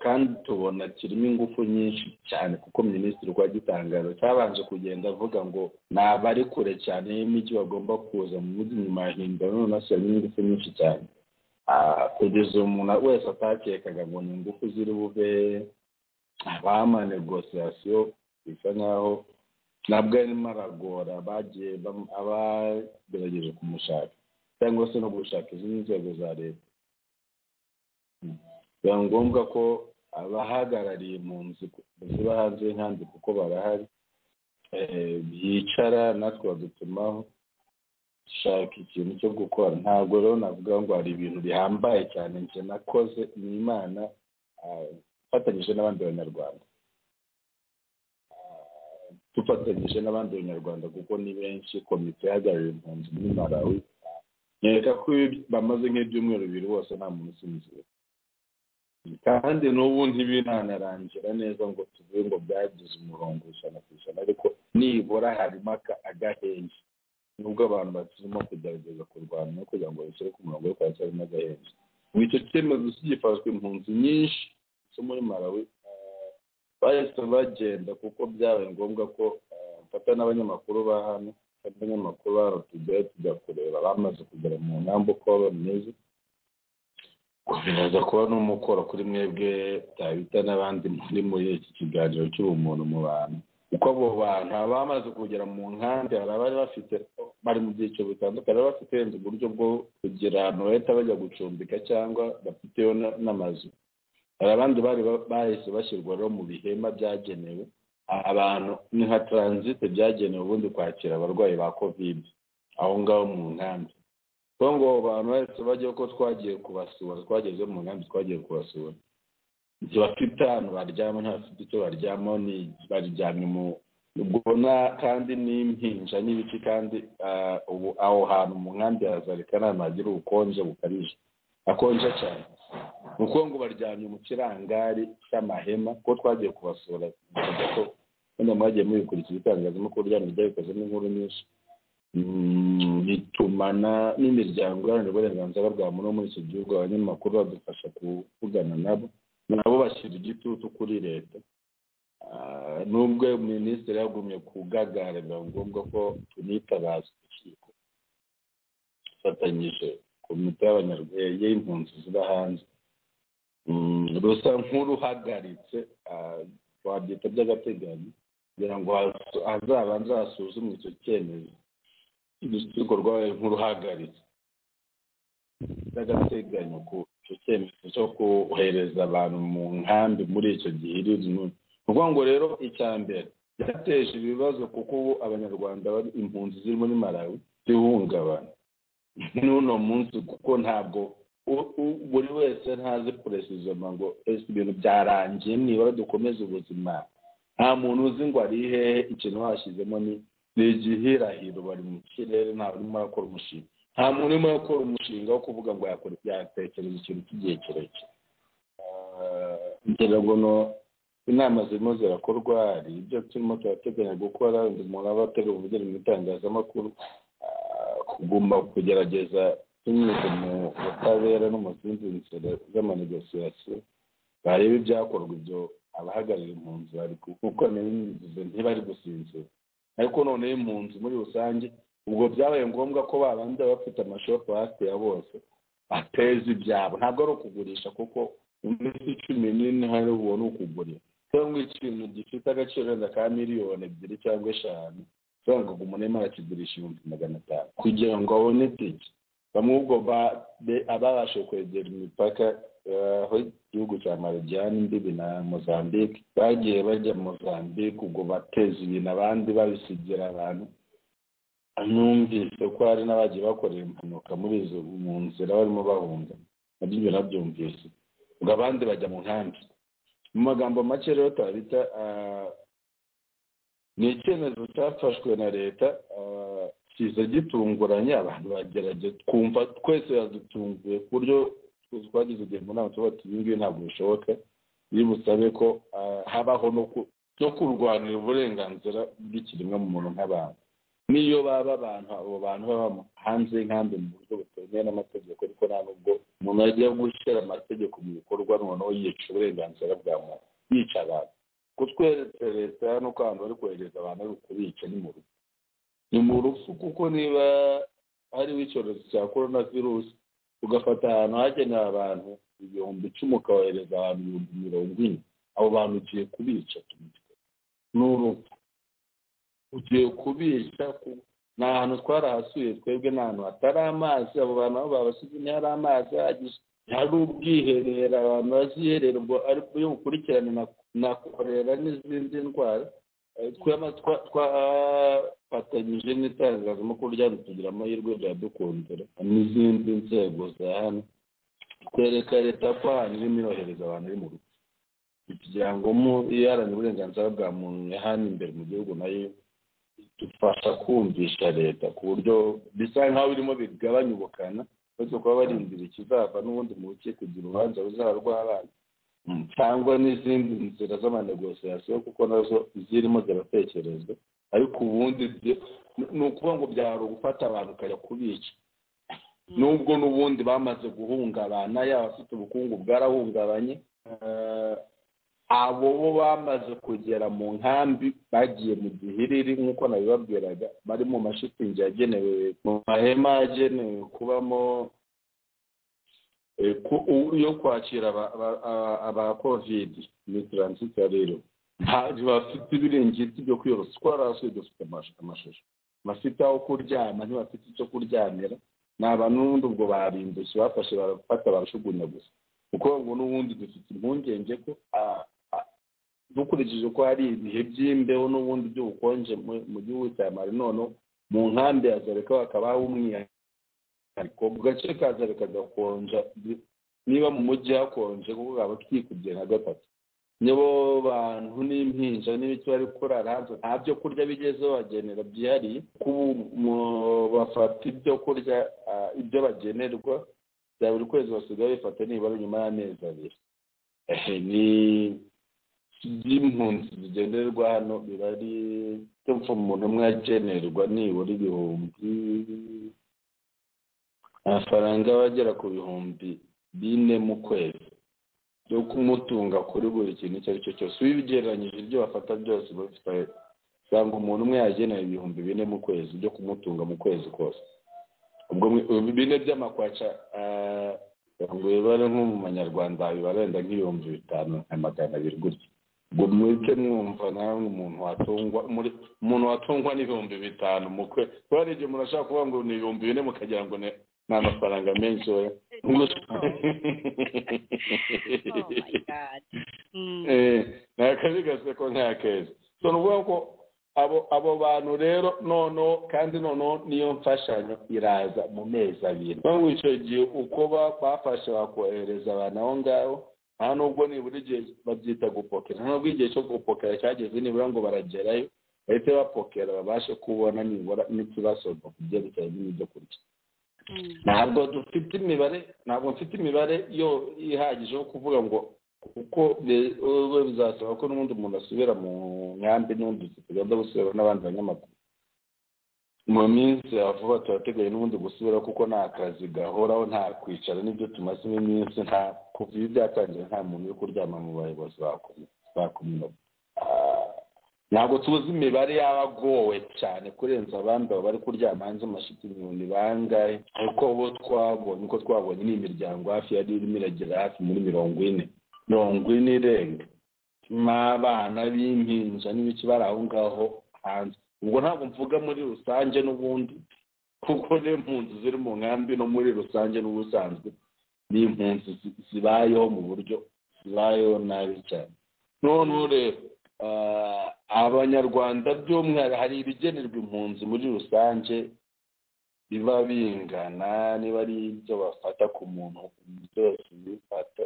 kandi tubona kirimo ingufu nyinshi cyane kuko minisitiri uko agitangaza cyabanje kugenda avuga ngo ni abari kure cyane y'imijyi bagomba kuza mu mujyi nyuma ya hindura none ashyiramo ingufu nyinshi cyane kugeza umuntu wese atakekaga ngo ni ingufu ziri bube abama negosiyasiyo bisa nkaho ntabwo arimo aragora bagiye abagerageje kumushaka cyangwa se no gushaka izindi nzego za leta biba ngombwa ko abahagarariye impunzi ziba hanze y'inkambi kuko barahari bicara natwe badutumaho dushaka ikintu cyo gukora ntabwo rero navuga ngo hari ibintu bihambaye cyane njye nakoze ni imana ifatanyije n'abandi banyarwanda dufatanyije n'abandi banyarwanda kuko ni benshi komite ihagarariye impunzi muri malawi nkeka ko bamaze nk'ibyumweru bibiri bose nta muntu usinzira kandi n'ubu ntibinanarangira neza ngo tuvuge ngo byagize umurongo ijana ku ijana ariko nibura harimo agahenge nubwo abantu bakirimo kugerageza kurwana no kugira ngo bishyire ku murongo ariko haracyarimo agahenge mu icyo cyemezo kigifashwe impunzi nyinshi zo muri malawi bahise bagenda kuko byabaye ngombwa ko mfata n'abanyamakuru ba hano abanyamakuru babo tujyayo tujya kureba bamaze kugera mu nkambi uko bameze biraza kuba n'umukoro kuri mwebwe tabita n'abandi muri muri iki kiganiro cy'ubumuntu mu bantu kuko abo bantu abamaze kugera mu nkambi hari abari bafite bari mu byiciro bitandukanye baba bafite uburyo bwo kugira ahantu bahita bajya gucumbika cyangwa bafiteyo n'amazu hari abandi bari bahise bashyirwa rero mu bihema byagenewe abantu ni nka taransite byagenewe ubundi kwakira abarwayi ba kovide aho ngaho mu nkambi kuko ngo abantu bahise bajya ko twagiye kubasura twageze mu nkambi twagiye kubasura ntibafite ahantu baryama ntibafite icyo baryamaho baryamye mu ubwo kandi n'impinja n'ibiki kandi ubu aho hantu mu nkambi harazarika nta hagira ubukonje bukabije akonje cyane uko ngo baryamye mu kirangari cy'amahema ko twagiye kubasura ko wenda mwagiye mubikurikira itangazamakuru ryanyu ryabikozemo inkuru nyinshi bitumana n'imiryango iharanira uburenganzira bwa muntu wo muri iki gihugu abanyamakuru badufasha kuvugana nabo nabo bashyira igitutu kuri leta nubwo minisitiri yagumye kugagara biba ngombwa ko tunitabaza urukiko dufatanyije komite y'abanyarwanda y'impunzi ziba hanze rusa nk'uruhagaritse wabyita by'agateganyo kugira ngo hazabanze hasuzumwe icyo cyemezo urukiko rwabaye nk'uruhagaritse by'agateganyo ku icyo cyemezo cyo kohereza abantu mu nkambi muri icyo gihe iri ni ukuvuga ngo rero icya mbere byateje ibibazo kuko ubu abanyarwanda bari impunzi ziri muri malawi zihungabana n'uno munsi kuko ntabwo buri wese ntazi kuresizoba ngo ese ibintu byarangiye nibura dukomeze ubuzima nta muntu uzi ngo ari hehe ikintu hashyizemo ni ni igihirahiro bari mu kirere ntabwo urimo arakora umushinga nta muntu urimo arakora umushinga wo kuvuga ngo yakora yatekereza ikintu cy'igihe kirekire ngira ngo inama zirimo zirakorwa hari ibyo turimo turateganya gukora umuntu aba ategura ubugeni mu itangazamakuru kuguma kugerageza binyuze mu butabera no mu zindi nzira z'amanegosiyasiyo barebe ibyakorwa ibyo abahagarariye impunzi bari kuko ntibari gusinzira ariko noneho impunzi muri rusange ubwo byabaye ngombwa ko babanza bafite amashopu hafi ya bose ateza ibyabo ntabwo ari ukugurisha kuko iminsi cumi n'ine hari ubwo ni ukugurisha cyangwa ikintu gifite agaciro wenda ka miliyoni ebyiri cyangwa eshanu usanga ngo umuntu arakigurisha ibihumbi magana atanu kugira ngo abone itike bamwe ubwo ababashije kwegera imipaka aho igihugu cya marijyane imbibi na mozambique bagiye bajya mozambique ubwo bateza ibintu abandi babisigira abantu numvise ko hari n'abagiye bakorera impanuka muri izo mu nzira barimo bahunga nabyo ibyo nabyumvise ubwo abandi bajya mu nkambi mu magambo make rero twabita ni icyemezo cyafashwe na leta kiza gitunguranye abantu bagerageza twumva twese yadutunguye ku buryo twagize igihe mu nama tuba tuba ngibi ntabwo bishoboka iyo busabe ko habaho no kurwanira uburenganzira bw'ikiremwamuntu nk'abantu n'iyo baba abantu abo bantu baba hanze y'inkambi mu buryo butemewe n'amategeko ariko nta nubwo umuntu ajya gushyira amategeko mu bikorwa noneho yica uburenganzira bwa muntu yica abantu kutweretse leta nuko abantu bari kohereza abantu bari kubica ni mu rugo ni mu rupfu kuko niba hariho icyorezo cya korona virusi ugafata ahantu hagenewe abantu ibihumbi icumi ukohereza abantu ibihumbi mirongo ine abo bantu ugiye kubica ni urupfu ugiye kubica ni ahantu twarahasuye twebwe ni ahantu hatari amazi abo bantu aho babasize ntihari amazi ahagije hari ubwiherero abantu baziherera ubwo ari byo bukurikirane na korera n'izindi ndwara twafatanyije n'itangazamakuru ryari tugira amahirwe byadukundira n'izindi nzego za hano twereka leta ko ahantu irimo irohereza abantu iri mu rugo kugira ngo mu iharanira uburenganzira bwa muntu hano imbere mu gihugu nayo dufasha kumvisha leta ku buryo bisa nk'aho birimo bigabanya ubukana uretse kuba barindira ikizava n'ubundi mu rukiko kugira urubanza ruzaba rw'abana cyangwa n'izindi nzira z'amanegosiyasiyo kuko nazo zirimo ziratekerezwa ariko ubundi ni ukuvuga ngo byari ugufata abantu ukajya kubica nubwo n'ubundi bamaze guhungabana yaba afite ubukungu bwarahungabanye abo bo bamaze kugera mu nkambi bagiye mu gihiriri nk'uko nabibabwiraga bari mu mashitingi yagenewe mu mahema yagenewe kubamo yo kwakira aba kovidi ni taransita rero ntibafite ibiringiti byo kwiyorosa kuko hasi dufite amashusho bafite aho kuryama ntibafite icyo kuryamira ni abantu n'ubundi ubwo barindushye bafashe barafata barashugunya gusa kuko ngo n'ubundi dufite impungenge ko dukurikije ko hari ibihe by'imbeho n'ubundi by'ubukonje mu gihugu cya mari noneho mu nkambi ya zareka bakaba umwihariko mu gace ka zareka gakonja niba mu mujyi hakonje kuko kaba twikubye nka gatatu nibo bantu n'impinja n'ibiti bari kurara hanze nta byo kurya bigeze babagenera byihariye bafata ibyo kurya ibyo bagenerwa bya buri kwezi basigaye bifata nibura nyuma y'amezi abiri ni by'impunzi zigenerwa hano biba ari cyumva umuntu umwe agenerwa nibura ibihumbi amafaranga aba agera ku bihumbi bine mu kwezi byo kumutunga kuri buri kintu icyo ari cyo cyose ubigereranyije ibyo bafata byose bafite usanga umuntu umwe yagenera ibihumbi bine mu kwezi byo kumutunga mu kwezi kose ubwo mu- bine by'amakwaca ah, ngo bibare nko mu manyarwanda biba wenda nk'ibihumbi bitanu na magana abiri gutya ubwo muke mwumva namwe umuntu watungwa muri umuntu watungwa n'ibihumbi bitanu mu kwe kuba hari igihe umuntu ashaka kuvuga ngo ni ibihumbi bine mukagira ngo ni ni amafaranga menshi we Oh my God. Mm. ni akazi gaseko nta keza so ni ukuvuga ko abo abo bantu rero noneho kandi noneho niyo mfashanyo iraza mu mezi abiri ngo icyo gihe uko ba- bafashe bakohereza abantu aho ngaho nta nubwo nibura igihe babyita gupokera nta nubwo igihe cyo gupokera cyageze nibura ngo baragerayo bahite bapokera babashe kubona nibura n'ikibasorwa ku byerekeye n'ibyo kurya Mm. ntabwo dufite imibare ntabwo mfite imibare yo ihagije yo kuvuga ngo kuko be- we bizasaba ko n'ubundi muntu asubira mu nkambi n'ubundi tugenda gusubira n'abandi banyamakuru mu minsi ya vuba turateguye n'ubundi gusubira kuko nta kazi gahoraho nta kwicara n'ibyo tumazemo iminsi nta kuva ibi byatangira nta muntu uri kuryama mu bayobozi ba komi- ba kominota Ah, ntabwo tuzi imibare y'abagowe cyane kurenza abandi baba bari kuryama hanze amashiti ibihumbi bangahe ariko bo twabonye uko twabonye ni imiryango hafi yari irimo iragera hafi muri mirongo ine mirongo ine irenga n'abana b'impinja n'ibiki bari aho ngaho hanze ubwo ntabwo mvuga muri rusange n'ubundi kuko n'impunzi ziri mu nkambi no muri rusange n'ubusanzwe ni impunzi zi- zibayeho mu buryo zibayeho nabi cyane noneho rero ah, abanyarwanda by'umwihariko hari ibigenerwa impunzi muri rusange biba bingana niba ari ibyo bafata ku muntu byose bifata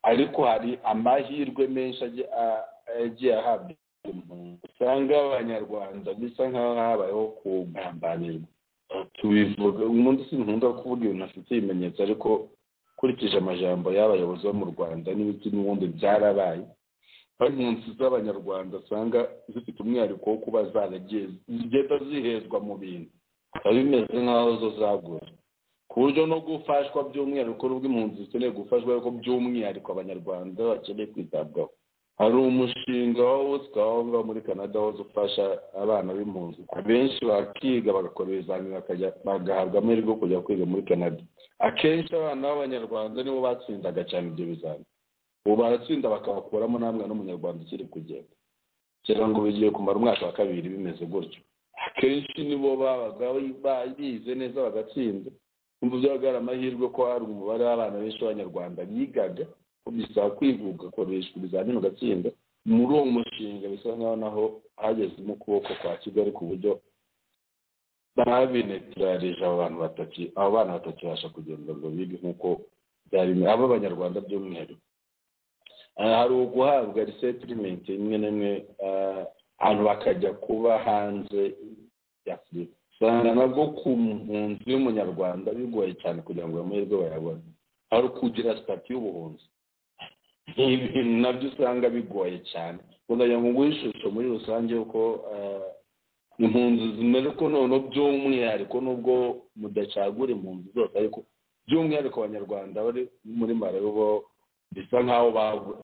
ariko hari amahirwe menshi agiye- a- agiye ahabwa impunzi usanga abanyarwanda bisa nk'aho habayeho kugambanirwa tubivuga umuntu sinkunda kuvuga ibintu afite ibimenyetso ariko ukurikije amajambo y'abayobozi bo mu rwanda n'ibiti n'ubundi byarabaye aho impunzi z'abanyarwanda usanga zifite umwihariko wo kuba zaragiye zigenda zihezwa mu bintu biba bimeze nk'aho zo zaguye ku buryo no gufashwa by'umwihariko n'ubwo impunzi zikeneye gufashwa ariko by'umwihariko abanyarwanda bakeneye kwitabwaho hari umushinga wa wosika waba muri canada wose ufasha abana b'impunzi abenshi bakiga bagakora ibizamini bakajya bagahabwa amahirwe yo kujya kwiga muri canada akenshi abana b'abanyarwanda nibo batsindaga cyane ibyo bizamini ubu baratsinda bakabakuramo nta mwana w'umunyarwanda ukiri kugenda kugira ngo bigiye kumara umwaka wa kabiri bimeze gutyo akenshi nibo babaga bize neza bagatsinda umva byabaga hari amahirwe ko hari umubare w'abana benshi b'abanyarwanda bigaga ko bisaba kwiga ugakoreshwa ibizamini ugatsinda muri uwo mushinga bisa nk'aho naho hagezemo ukuboko kwa kigali ku buryo babinetirarije abo bantu batatu abo bana batakibasha kugenda ngo bige nk'uko byari abo banyarwanda by'umwihariko Ah, hari uguhabwa resettlement imwe n'imwe ah, abantu bakajya kuba hanze y'afurika usanga nabwo ku mpunzi y'umunyarwanda bigoye cyane kugira ngo amahirwe bayabone hari ukugira sitati y'ubuhunzi ni ibintu nabyo usanga bigoye cyane kugira ngo nguhe ishusho muri rusange yuko ah, impunzi zimeze ko noneho by'umwihariko nubwo mudacagura impunzi zose ariko by'umwihariko abanyarwanda bari muri marawi bo bisa nk'aho bagu-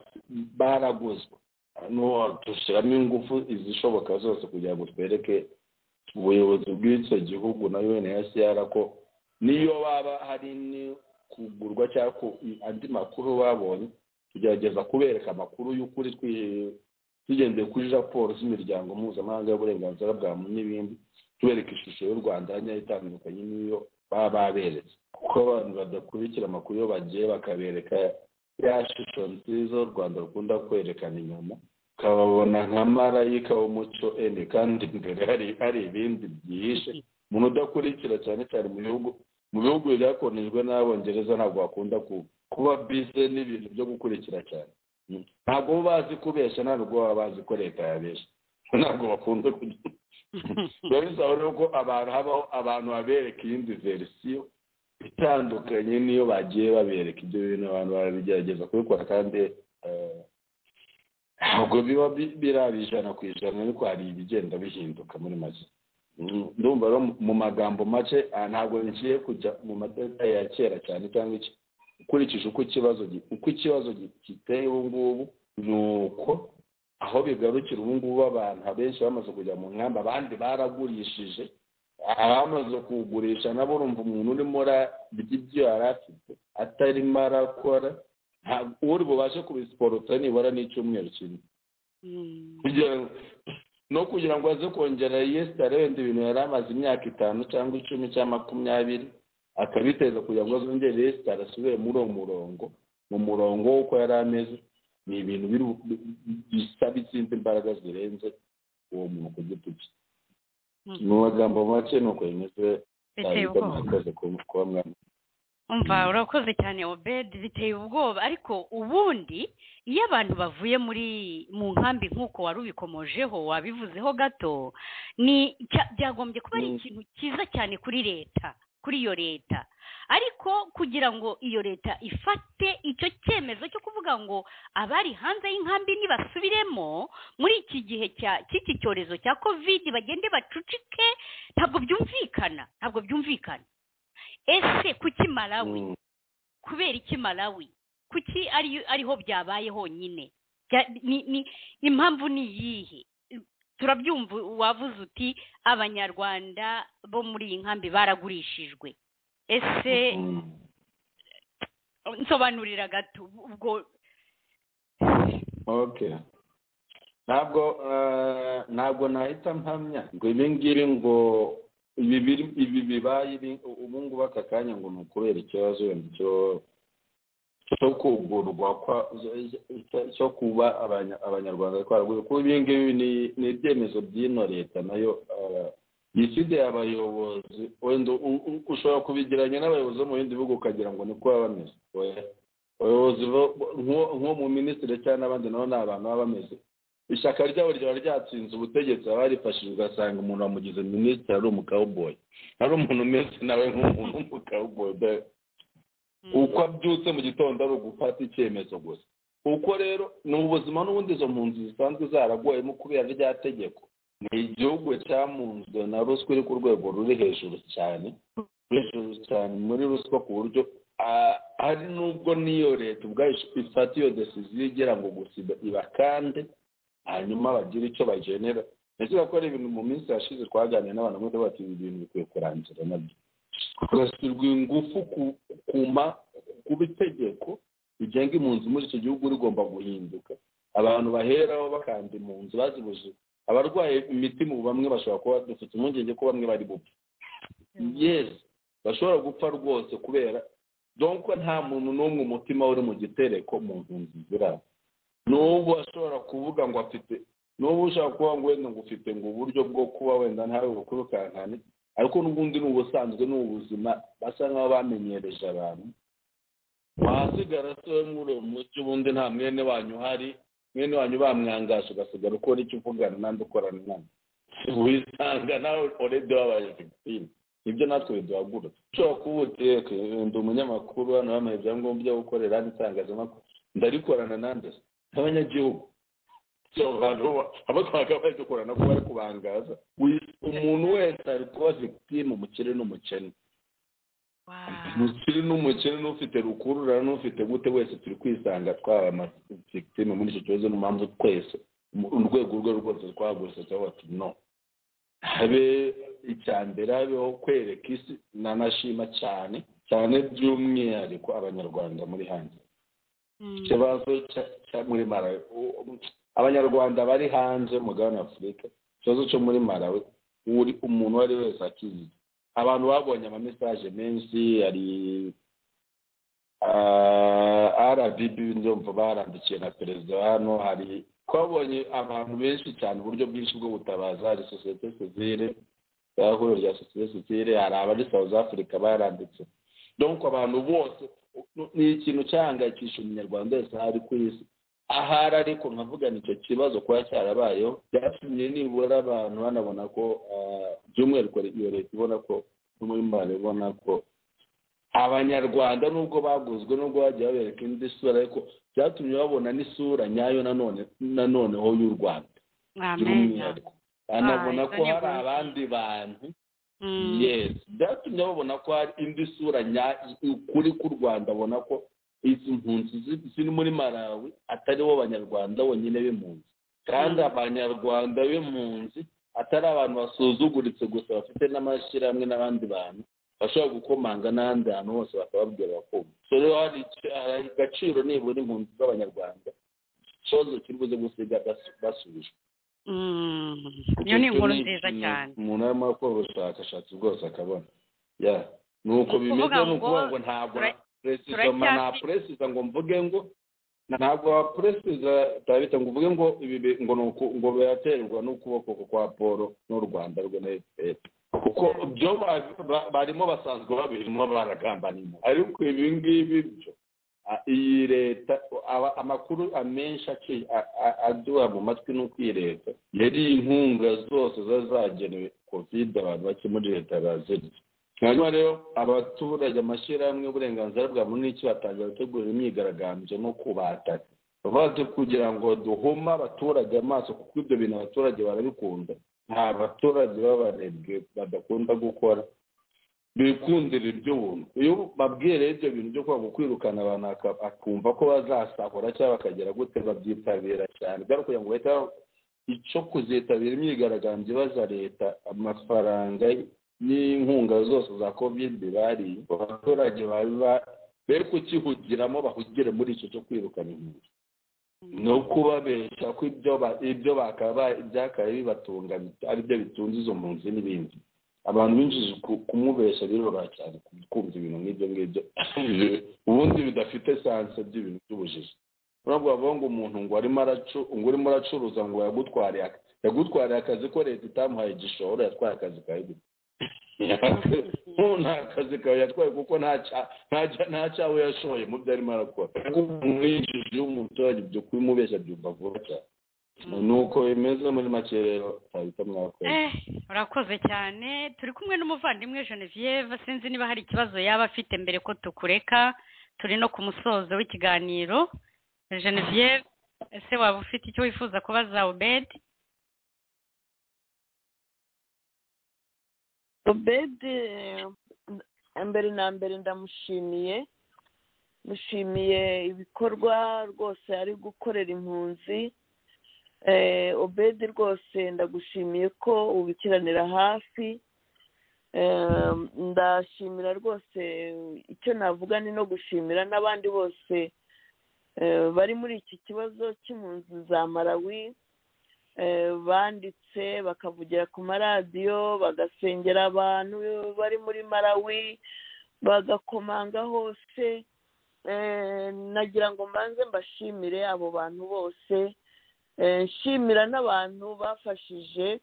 baraguzwe Hano dushyiramo ingufu izishoboka zose kugira ngo twereke ubuyobozi bw'icyo gihugu na unhcr ko niyo baba hari ni kugurwa cyangwa ku- andi makuru babonye tugerageza kubereka amakuru y'ukuri twi- tugendeye kuri raporo z'imiryango mpuzamahanga y'uburenganzira bwa muntu n'ibindi tubereka ishusho y'u rwanda yagiye itandukanye n'iyo baba baberetse kuko abantu badakurikira amakuru iyo bagiye bakabereka ya shusho nziza u rwanda rukunda kwerekana inyuma ukababona nka marayika w'umuco ene kandi imbere hari hari ibindi byihishe umuntu udakurikira cyane cyane mu bihugu mu bihugu byakonejwe n'abongereza ntabwo bakunda ku- kuba bize n'ibintu byo gukurikira cyane Mm. ntabwo bo bazi kubeshya ntabwo baba bazi ko leta yabeshya ntabwo bakunda kugira biba bisaba rero ko abantu habaho abantu babereka iyindi verisiyo itandukanye n'iyo bagiye babereka ibyo bintu abantu barabigerageza kubikora kandi eh, ntabwo biba bi- biraba ijana ku ijana ariko hari ibigenda bihinduka muri make Mm, ndumva rero mu- mu magambo make ah, ntabwo ngiye kujya mu mateka ya kera cyane cyangwa iki ukurikije uko ikibazo gi- uko ikibazo gi- giteye ubu ngubu ni uko aho bigarukira ubu ngubu abantu abenshi bamaze kujya mu nkambi abandi baragurishije abamaze kugurisha nabo urumva umuntu urimo urarya ibyo yari afite atarimo arakora nta- uri bubashe kubisiporota nibura n'icyumweru kimwe Mm. kugira ngo no kugira ngo aze kongera yesita arenda ibintu yari amaze imyaka itanu cyangwa icumi cyangwa makumyabiri akabiteza kugira ngo azongere yesita asubire muri uwo murongo mu murongo w'uko yari ameze ni ibintu biru- bisaba izindi imbaraga zirenze uwo muntu ku giti cye Mm. mu magambo make ni uko bimeze biteye Ahita ubwoba murakoze ku- kuba mwa- umva urakoze cyane obedi biteye ubwoba ariko ubundi iyo abantu bavuye muri mu nkambi nk'uko wari ubikomojeho wabivuzeho gato ni cya- byagombye kuba ari Mm. ikintu cyiza cyane kuri leta kuri iyo leta ariko kugira ngo iyo leta ifate icyo cyemezo cyo kuvuga ngo abari hanze y'inkambi nibasubiremo muri iki gihe cya- cy'iki cyorezo cya kovidi bagende bacucike ntabwo byumvikana ntabwo byumvikana ese kuki malawi Mm. kubera iki malawi kuki ari ariho byabaye honyine Bya- ni- ni- impamvu ni iyihe turabyumva wavuze uti abanyarwanda bo muri iyi nkambi baragurishijwe ese Mm. nsobanurira gato ubwo okay ntabwo eh, ntabwo nahita mpamya ngo ibi ngibi ngo ibi biri- ibi bibaye ibi- ubu ngubu aka kanya ngo ni ukubera ikibazo wenda cyo cyo kugurwa kwa- cyo- cyo kuba abanya- abanyarwanda twaraguye kuko ibi ngibi ni- ni ibyemezo by'ino leta nayo eh, yisigaye abayobozi wenda u- u- ushobora kubigeranya n'abayobozi bo mu bindi bihugu ukagira ngo niko baba bameze oya abayobozi bo- nk'uwo nk'uwo mu minisitiri cyangwa n'abandi nabo ni abantu baba bameze ishyaka ryabo ryaba ryatsinze ubutegetsi aba yarifashije ugasanga umuntu wamugize minisitiri ari umukawuboyi ari umuntu umeze nawe nk'umuntu w'umukawuboyi da- uko abyutse mu gitondo ari ugufata icyemezo gusa uko rero ni ubuzima n'ubundi izo mpunzi zisanzwe zaragoyemo kubera rya tegeko ni igihugu cyamunzwe na ruswa iri ku rwego ruri hejuru cyane hejuru cyane muri ruswa ku buryo ah, hari n'ubwo n'iyo leta ubwayo ifata iyo desiziyo igira ngo gusa iba- ibakande hanyuma bagire icyo bagenera ntekereza ko ari ibintu mu minsi yashize twaganiriye n'abantu bose bati ibi bintu bikwiye kurangira nabyo hagashyirwa ingufu ku kuma ku bitegeko bigenga impunzi muri icyo gihugu rigomba guhinduka abantu baheraho bakanda impunzi bazibuje abarwaye imitima ubu bamwe bashobora kuba dufite impungenge ko bamwe bari bupfa yes bashobora gupfa rwose kubera donc nta muntu n'umwe umutima uri mu gitereko mu mpunzi ziraho n'ubu ashobora kuvuga ngo afite n'ubu ushobora kuba ngo wenda ngo ufite ngo uburyo bwo kuba wenda ntawe bukurukankane ariko n'ubundi ni ubusanzwe ni ubuzima basa nk'aho bamenyereje abantu wahasigara se we muri uwo mucyo ubundi nta mwene wanyu uhari mwene wanyu bamwangaje ugasigara ukora icyo uvugana n'andi ukorana nawe wisanga nawe oredi wabaye victime ibyo natwe biduhagurutse ushobora kuba uti "Eke, ndi umunyamakuru hano bamuha ibyangombwa byo gukorera hano itangazamakuru ndarikorana nande se n'abanyagihugu So, abantu bo- abo twakabaye bari dukorana kuba ari kubangaza Wi- umuntu wese ari kuba victime umukire n'umukene umukire n'umukene n'ufite rukurura n'ufite gute wese turi kwisanga twaba amafigitime muri icyo kibazo niyo mpamvu twese mu- urwego urwo ari rwo rwose twahagurutse cyangwa bati no habe icya mbere habeho kwereka isi nanashima cyane cyane by'umwihariko abanyarwanda muri hanze ikibazo cya- cya muri marawi U- u- abanyarwanda bari hanze mugabane afurika ikibazo cyo muri marawi uri umuntu uwo ari we wese akizi abantu babonye amamesaje menshi hari rbb ndumva barandikiye na perezida hano hari twabonye abantu benshi cyane uburyo bwinshi bwo butabaza hari sosiyete sivire ihuriro rya sosiyete sivire hari abari south africa baranditse donc abantu bose ni ikintu cyahangayikisha umunyarwanda wese aho ari ku isi ahari ariko nkavugana icyo kibazo kuba cyarabayeho byatumye nibura abantu banabona ko ah, by'umwihariko iyo leta ibona ko no muri mare ibona ko abanyarwanda nubwo baguzwe nubwo bagiye babereka indi sura ariko byatumye babona n'isura nyayo nanone nanoneho y'u rwanda ameza Ah, izo by'umwihariko banabona ko ni hari buri- abandi bantu Mm. yes byatumye babona ko hari indi sura nyayo ukuri k'u rwanda abona ko izi mpunzi zi- ziri muri malawi atari bo banyarwanda bonyine b'impunzi kandi abanyarwanda b'impunzi atari abantu basuzuguritse gusa bafite n'amashyirahamwe n'abandi bantu bashobora gukomanga n'ahandi hantu hose bakababwira bakumva so rero hari icyo- hari agaciro nibura impunzi z'abanyarwanda ikibazo kiri buze gusiga basu- basubijwe Mm. iyo ni inkuru nziza cyane umuntu arimo akora ubushakashatsi bwose akabona ya ni uko Ni bimeze ukuvuga ni ngo ukuvuga ngo ntabwo tura- puresizoma turacyafi- nta puresiza ngo mvuge ngo ntabwo puresiza turabita ngo uvuge ngo ibi bi- ngo ni uku- ngo biraterwa n'ukuboko kwa paul n'u rwanda rwe na fpr kuko byo ba- ba- barimo basanzwe babirimo baragambanira ariko ibi ngibi byo a- iyi leta aba- amakuru amenshi aci- a- a- aduha mu matwi ni uko iyi leta yari inkunga zose zari zagenewe covid abantu bake muri leta bazirya hanyuma rero abaturage amashyirahamwe y'uburenganzira bwa muntu n'iki batangira gutegura imyigaragambyo no kubataka bavuze kugira ngo duhuma abaturage amaso kuko ibyo bintu abaturage barabikunda nta baturage b'abarebwe badakunda gukora bikundira iby'ubuntu iyo babwiye rero ibyo bintu byo kwanga kwirukana abantu aka- akumva ko bazasahura cyangwa bakagera gute babyitabira cyane byari kugira ngo bahite ba- icyo kuzitabira imyigaragambyo ibaza leta amafaranga n'inkunga zose za kovide bari abaturage baba be kukihugiramo bahugire muri icyo cyo kwirukana impunzi ni ukubabeshya ko ibyo ba- ibyo bakaba ibyakaye bibatunga bit- ari byo bitunze izo mpunzi n'ibindi abantu benshi ku- kumubeshya biroroha cyane ku- kumva ibintu nk'ibyo ngibyo ubundi bidafite sanse by'ibintu by'ubujiji ntabwo bavuga ngo umuntu ngo arimo aracu ngo urimo uracuruza ngo yagutwariye aka- yagutwariye akazi ko leta itamuhaye igishoro yatwaye akazi kawe gusa nta kazi kawe yatwaye kuko nta cya- nta cya- nta cyawe yashoye mu byo arimo arakora umwinjiji w'umuturage ibyo kubimubeshya byumva vuba cyane ni uko bimeze muri make rero ntabita mwakoze Eh, urakoze cyane turi kumwe n'umuvandimwe genevieve sinzi niba hari ikibazo yaba afite mbere ko tukureka turi no ku musozo w'ikiganiro genevieve ese waba ufite icyo wifuza kubaza obedi obedi eh, mbere na mbere ndamushimiye mushimiye ibikorwa rwose ari gukorera impunzi Eh, obedi rwose ndagushimiye ko ubikiranira hafi Eh, ndashimira rwose icyo navuga ni no gushimira n'abandi bose eh, bari muri iki kibazo cy'impunzi za malawi eh, banditse bakavugira ku maradiyo bagasengera abantu bari muri malawi bagakomanga hose eh, nagira ngo mbanze mbashimire abo bantu bose eh, nshimira n'abantu bafashije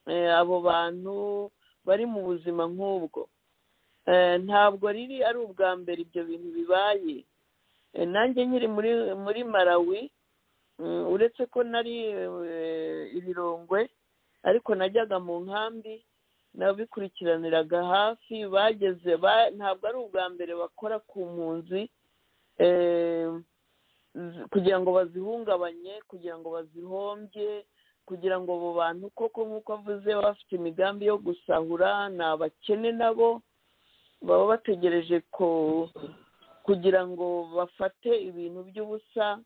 eh, abo bantu bari mu buzima nk'ubwo Eh, ntabwo riri ari ubwa mbere ibyo bintu bibaye Eh, nanjye nkiri muri muri malawi mm, uretse ko nari eh, ibirongwe ariko najyaga mu nkambi nabikurikiraniraga hafi bageze ba- ntabwo ari ubwa mbere bakora ku mpunzi eh, z- kugira ngo bazihungabanye kugira ngo bazihombye kugira ngo abo bantu koko nk'uko avuze baba bafite imigambi yo gusahura ni abakene nabo baba bategereje ko kugira ngo bafate ibintu by'ubusa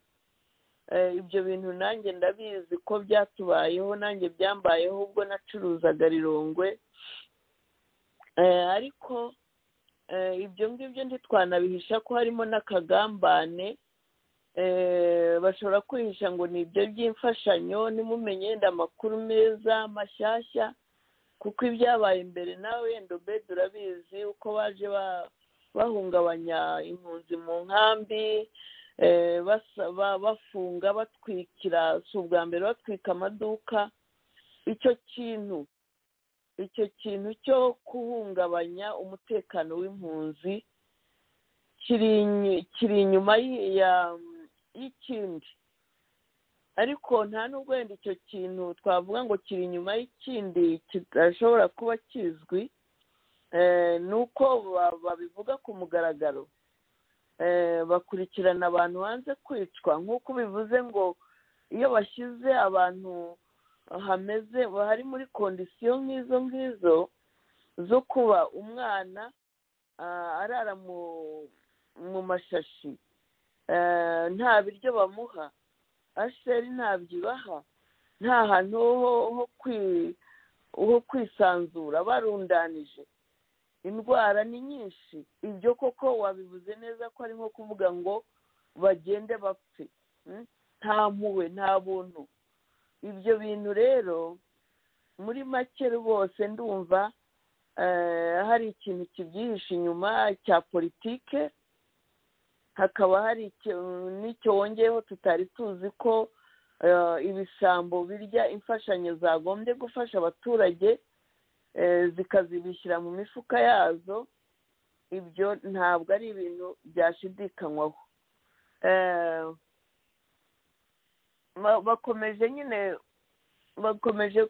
Eh, ibyo bintu nanjye ndabizi ko byatubayeho nanjye byambayeho ubwo nacuruzaga rirongwe Eh, ariko eh, ibyo ngibyo ntitwanabihisha ko harimo n'akagambane Eh, bashobora kwihisha ngo ni ibyo by'imfashanyo nimumenye yenda amakuru meza mashyashya kuko ibyabaye mbere nawe wenda ubedi urabizi uko baje ba- bahungabanya impunzi mu nkambi eh, basaba bafunga batwikira si ubwa mbere batwika amaduka icyo kintu icyo kintu cyo guhungabanya umutekano w'impunzi kiri inyu- kiri inyuma y- ya- y'ikindi ariko nta nubwo wenda icyo kintu twavuga ngo kiri inyuma y'ikindi kidashobora kuba kizwi ni uko babivuga ku mugaragaro bakurikirana abantu banze kwicwa nk'uko bivuze ngo iyo bashyize abantu hameze hari muri kondisiyo nk'izo ngizo zo kuba umwana arara mu mashashi nta biryo bamuha asheri ntabyo ibaha nta hantu ho kwisanzura barundanije indwara ni nyinshi ibyo koko wabivuze neza ko ari nko kuvuga ngo bagende bapfe nta mpuhwe nta buntu ibyo bintu rero muri make rwose ndumva hari ikintu kibyihishe inyuma cya politike hakaba hari n'icyo wongeyeho tutari tuzi ko ibisambo birya imfashanyo zagombye gufasha abaturage zikazibishyira mu mifuka yazo ibyo ntabwo ari ibintu byashidikanywaho bakomeje nyine bakomeje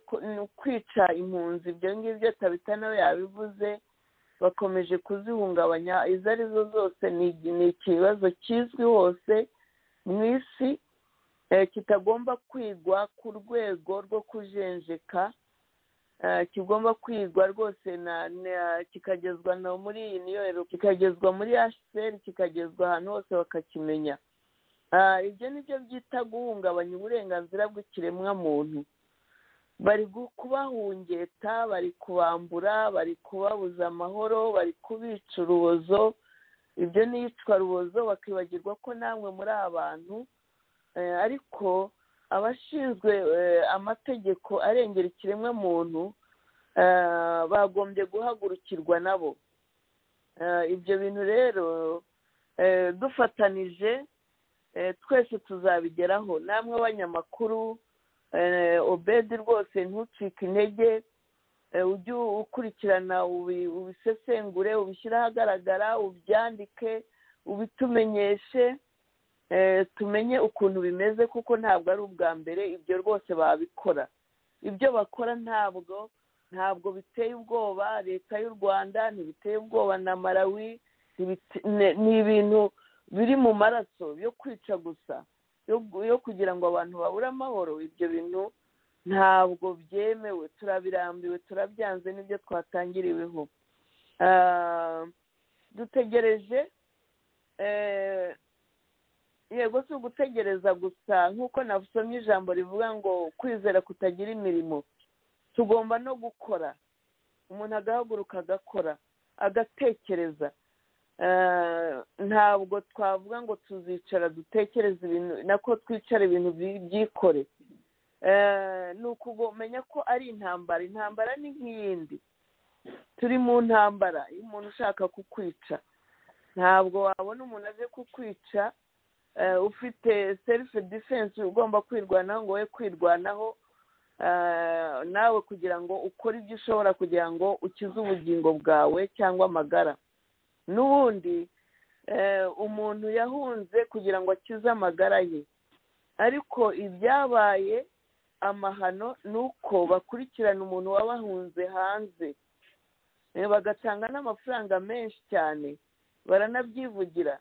kwica impunzi ibyo ngibyo tabita nawe yabivuze bakomeje kuzihungabanya izo ari zo zose ni ikibazo kizwi hose mu isi kitagomba kwigwa ku rwego rwo kujenjeka kigomba kwigwa rwose kikagezwa no muri iyi niyo kikagezwa muri hcr kikagezwa ahantu hose bakakimenya ibyo ni byo byita guhungabanya uburenganzira bw'ikiremwamuntu bari kubahungeta bari kubambura bari kubabuza amahoro bari kubica urubozo ibyo ni iyicwa rubozo bakibagirwa ko namwe muri abantu ariko abashinzwe amategeko arengera ikiremwamuntu bagombye guhagurukirwa nabo ibyo bintu rero dufatanije twese tuzabigeraho namwe abanyamakuru obedi rwose ntucike intege ujye ukurikirana ubisesengure ubishyire ahagaragara ubyandike ubitumenyeshe tumenye ukuntu bimeze kuko ntabwo ari ubwa mbere ibyo rwose babikora ibyo bakora ntabwo ntabwo biteye ubwoba leta y'u rwanda ntibiteye ubwoba na marawi ni ibintu biri mu maraso yo kwica gusa yo kugira ngo abantu babure amahoro ibyo bintu ntabwo byemewe turabirambiwe turabyanze n'ibyo twatangiriweho dutegereje yego si ugutegereza gusa nk'uko navusomye ijambo rivuga ngo kwizera kutagira imirimo tugomba no gukora umuntu agahaguruka agakora agatekereza ntabwo twavuga ngo tuzicara dutekereze ibintu nako twicara ibintu byikore ni ukumenya ko ari intambara intambara ni nk'iyindi turi mu ntambara iyo umuntu ushaka kukwica ntabwo wabona umuntu aje kukwica ufite serifu defense ugomba kwirwanaho ngo we kwirwanaho nawe kugira ngo ukore ibyo ushobora kugira ngo ukize ubugingo bwawe cyangwa amagara n'ubundi umuntu yahunze kugira ngo akize amagara ye ariko ibyabaye amahano ni uko bakurikirana umuntu wabahunze hanze bagatanga n'amafaranga menshi cyane baranabyivugira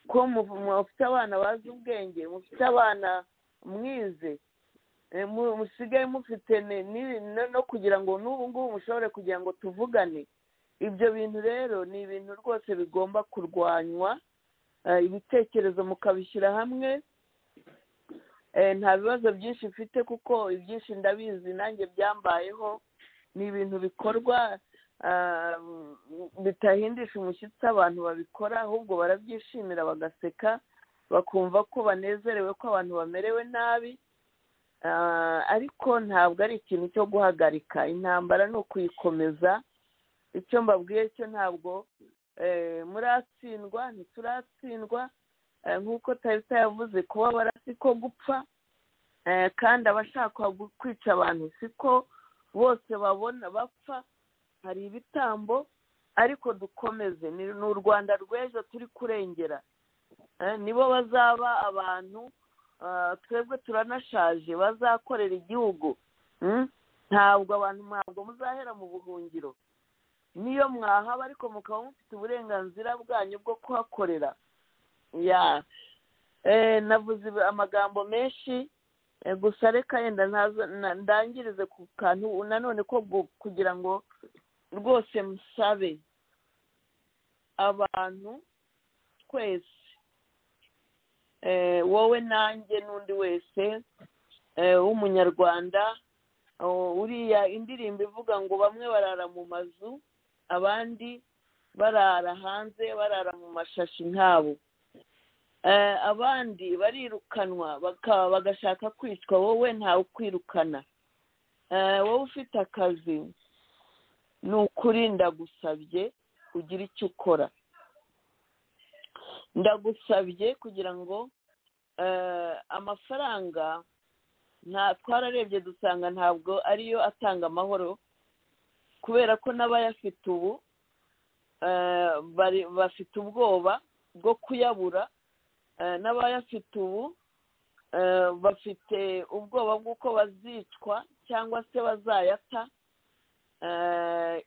ko mufite abana bazi ubwenge mufite abana mwize musigaye mufite no kugira ngo n'ubu ngubu mushobore kugira ngo tuvugane ibyo bintu rero ni ibintu rwose bigomba kurwanywa ibitekerezo mukabishyira hamwe nta bibazo byinshi mfite kuko ibyinshi ndabizi nanjye byambayeho ni ibintu bikorwa bitahindisha umushyitsi abantu babikora ahubwo barabyishimira bagaseka bakumva ko banezerewe ko abantu bamerewe nabi ariko ntabwo ari ikintu cyo guhagarika intambara ni ukuyikomeza icyo mbabwiye cyo ntabwo muratsindwa ntituratsindwa nk'uko tarita yavuze kubabara siko gupfa kandi abashaka kwica abantu siko bose babona bapfa hari ibitambo ariko dukomeze ni u rwanda rw'ejo turi kurengera nibo bazaba abantu twebwe turanashaje bazakorera igihugu ntabwo abantu ntabwo muzahera mu buhungiro niyo mwahaba ariko mukaba mufite uburenganzira bwanyu bwo kuhakorera ya Eh, navuze amagambo menshi eh, gusa reka yenda ntaza na- ndangirize ku kantu nanone ko gu- kugira ngo rwose musabe abantu twese eh, wowe nanjye n'undi wese eh, w'umunyarwanda oh, uriya indirimbo ivuga ngo bamwe barara mu mazu abandi barara hanze barara mu mashashi nkabo Eh, abandi barirukanwa baka- bagashaka kwicwa wowe ntawe ukwirukana Eh, wowe ufite akazi ni ukuri ndagusabye ugira icyo ukora ndagusabye kugira ngo eh, amafaranga nta twararebye dusanga ntabwo ariyo atanga amahoro kubera ko n'abayafite ubu eh, bari- bafite ubwoba bwo kuyabura eh, n'abayafite ubu eh, bafite ubwoba bw'uko bazicwa cyangwa se bazayata eh,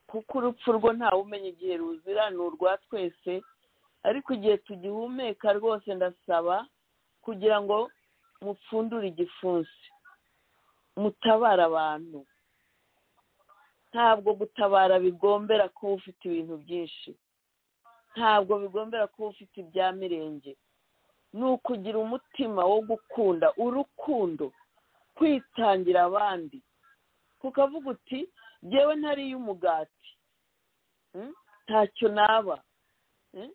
kuko urupfu rwo ntawe umenya igihe ruzira ni urwa twese ariko igihe tugihumeka rwose ndasaba kugira ngo mupfundure igipfunsi mutabare abantu ntabwo gutabara bigombera kuba ufite ibintu byinshi ntabwo bigombera kuba ufite ibya mirenge ni ukugira umutima wo gukunda urukundo kwitangira abandi kukavuga uti ngewe ntariye umugati Mm? ntacyo naba Mm?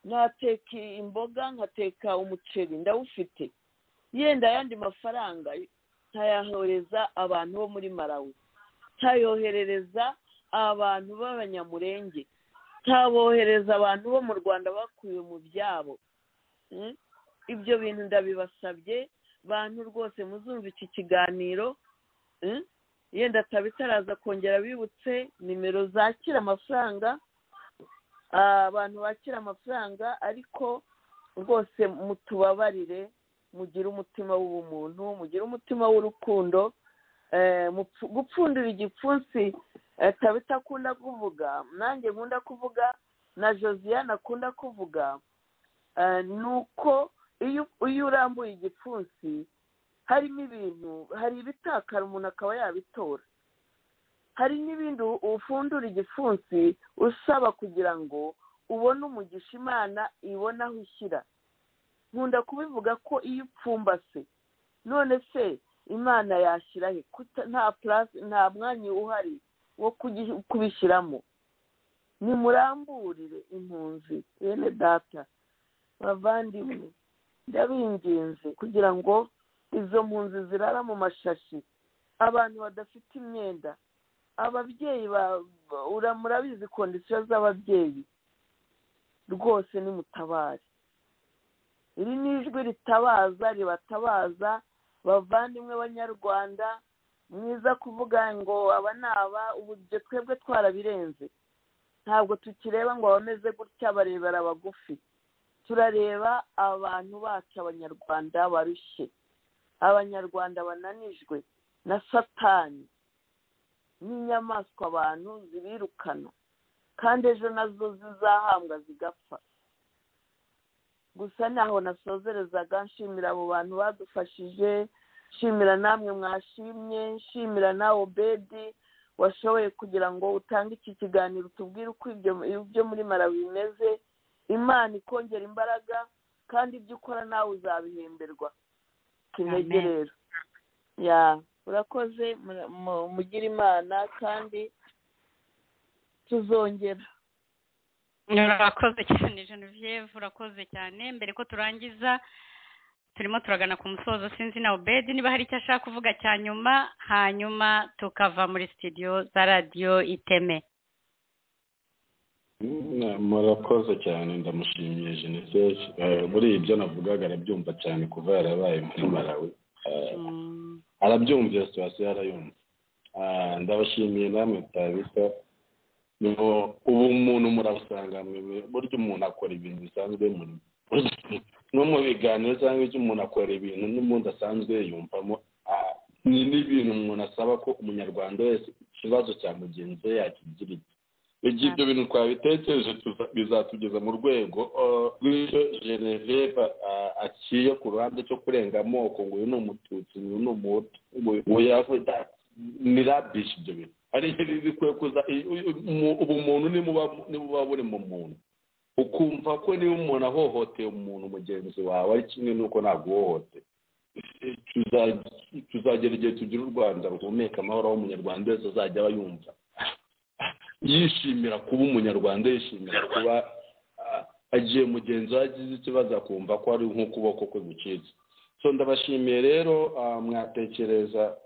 nateka imboga nkateka umuceri ndawufite yenda ayandi mafaranga ntayahereza abantu bo muri marawi ntayoherereza abantu b'abanyamurenge ntabohereza abantu bo mu rwanda bakuye mu byabo Mm? ibyo bintu ndabibasabye bantu rwose muzumva iki kiganiro Mm? yenda atabitaraza kongera bibutse nimero zakira amafaranga Ah, abantu bakira amafaranga ariko rwose mutubabarire mugire umutima w'ubumuntu mugire umutima w'urukundo Eh, mupfu- gupfundura igipfunsi eh, tabita akunda kuvuga nanjye nkunda kuvuga na josiane akunda kuvuga Eh, ni uko iyo iyo urambuye igipfunsi harimo ibintu hari ibitakara umuntu akaba yabitora hari n'ibindi u- ufundura igipfunsi usaba kugira ngo ubone umugisha imana ibona aho ishyira nkunda kubivuga ko iyo upfumbase none se imana yashyira he Kuta- nta purasi nta mwanya uhari wo kugi- kubishyiramo nimuramburire impunzi bene data bavandimwe ndabinginze kugira ngo izo mpunzi zirara mu mashashi abantu badafite imyenda ababyeyi ba- ba- ura- murabizi kondisiyo z'ababyeyi rwose nimutabare iri ni ijwi ritabaza ribatabaza bavandimwe banyarwanda mwiza kuvuga ngo aba ni aba ubu ibyo twebwe twarabirenze ntabwo tukireba ngo abameze gutya barebera abagufi turareba abantu bacu abanyarwanda barushye abanyarwanda bananijwe na satani n'inyamaswa abantu zibirukana kandi ejo nazo zizahambwa zigapfa gusa naho nasozerezaga nshimira abo bantu badufashije nshimira namwe mwashimye nshimira nawe obedi washoboye kugira ngo utange iki kiganiro tubwire uko ibyo ibyo muri mara bimeze imana ikongera imbaraga kandi ibyo ukora nawe uzabihemberwa kinege Amen. rero ya urakoze mura- mu- mugire imana kandi tuzongera urakoze cyane genevieve urakoze cyane mbere ko turangiza turimo turagana ku musozo sinzi na obedi niba hari icyo ashaka kuvuga cya nyuma hanyuma tukava muri sitidiyo za radiyo iteme Mm, murakoze cyane ndamushimiye jenoside muri ibyo navugaga arabyumva cyane kuva yarabaye muri marawe Eh, Mm. arabyumva iyo situwasiyo yarayumva Ah, ndabashimiye namwe mutabita ubu umuntu murabusanga mwe- burya umuntu akora ibintu bisanzwe mu- no mu biganiro cyangwa icyo umuntu akora ibintu n'umuntu asanzwe yiyumvamo Ah, ni n'ibintu umuntu asaba ko umunyarwanda wese ikibazo cya mugenzi we yakigira iki igihe ibyo bintu twabitekereje tuza- bizatugeza mu rwego uh, rw'icyo geneveva uh, aciye ku ruhande cyo kurenga amoko ngo uyu ni umututsi uyu ni umuhutu ngo uyu- uyu yavuga ni rabishi ibyo bintu hari igihe bikwiye kuza i- u- umu- ubumuntu nibuba nibuba buri mu muntu ukumva ko niba umuntu ahohoteye umuntu mugenzi wawe ari kimwe n'uko ntabwo uhohoteye tuza- tuzagera igihe tugira u rwanda ruhumeka amahoro aho umunyarwanda wese azajya aba yumva yishimira kuba umunyarwanda yishimira kuba ah, agiye mugenzi we agize ikibazo akumva ko ari nk'ukuboko kwe gucitse so ndabashimiye rero ah, mwatekereza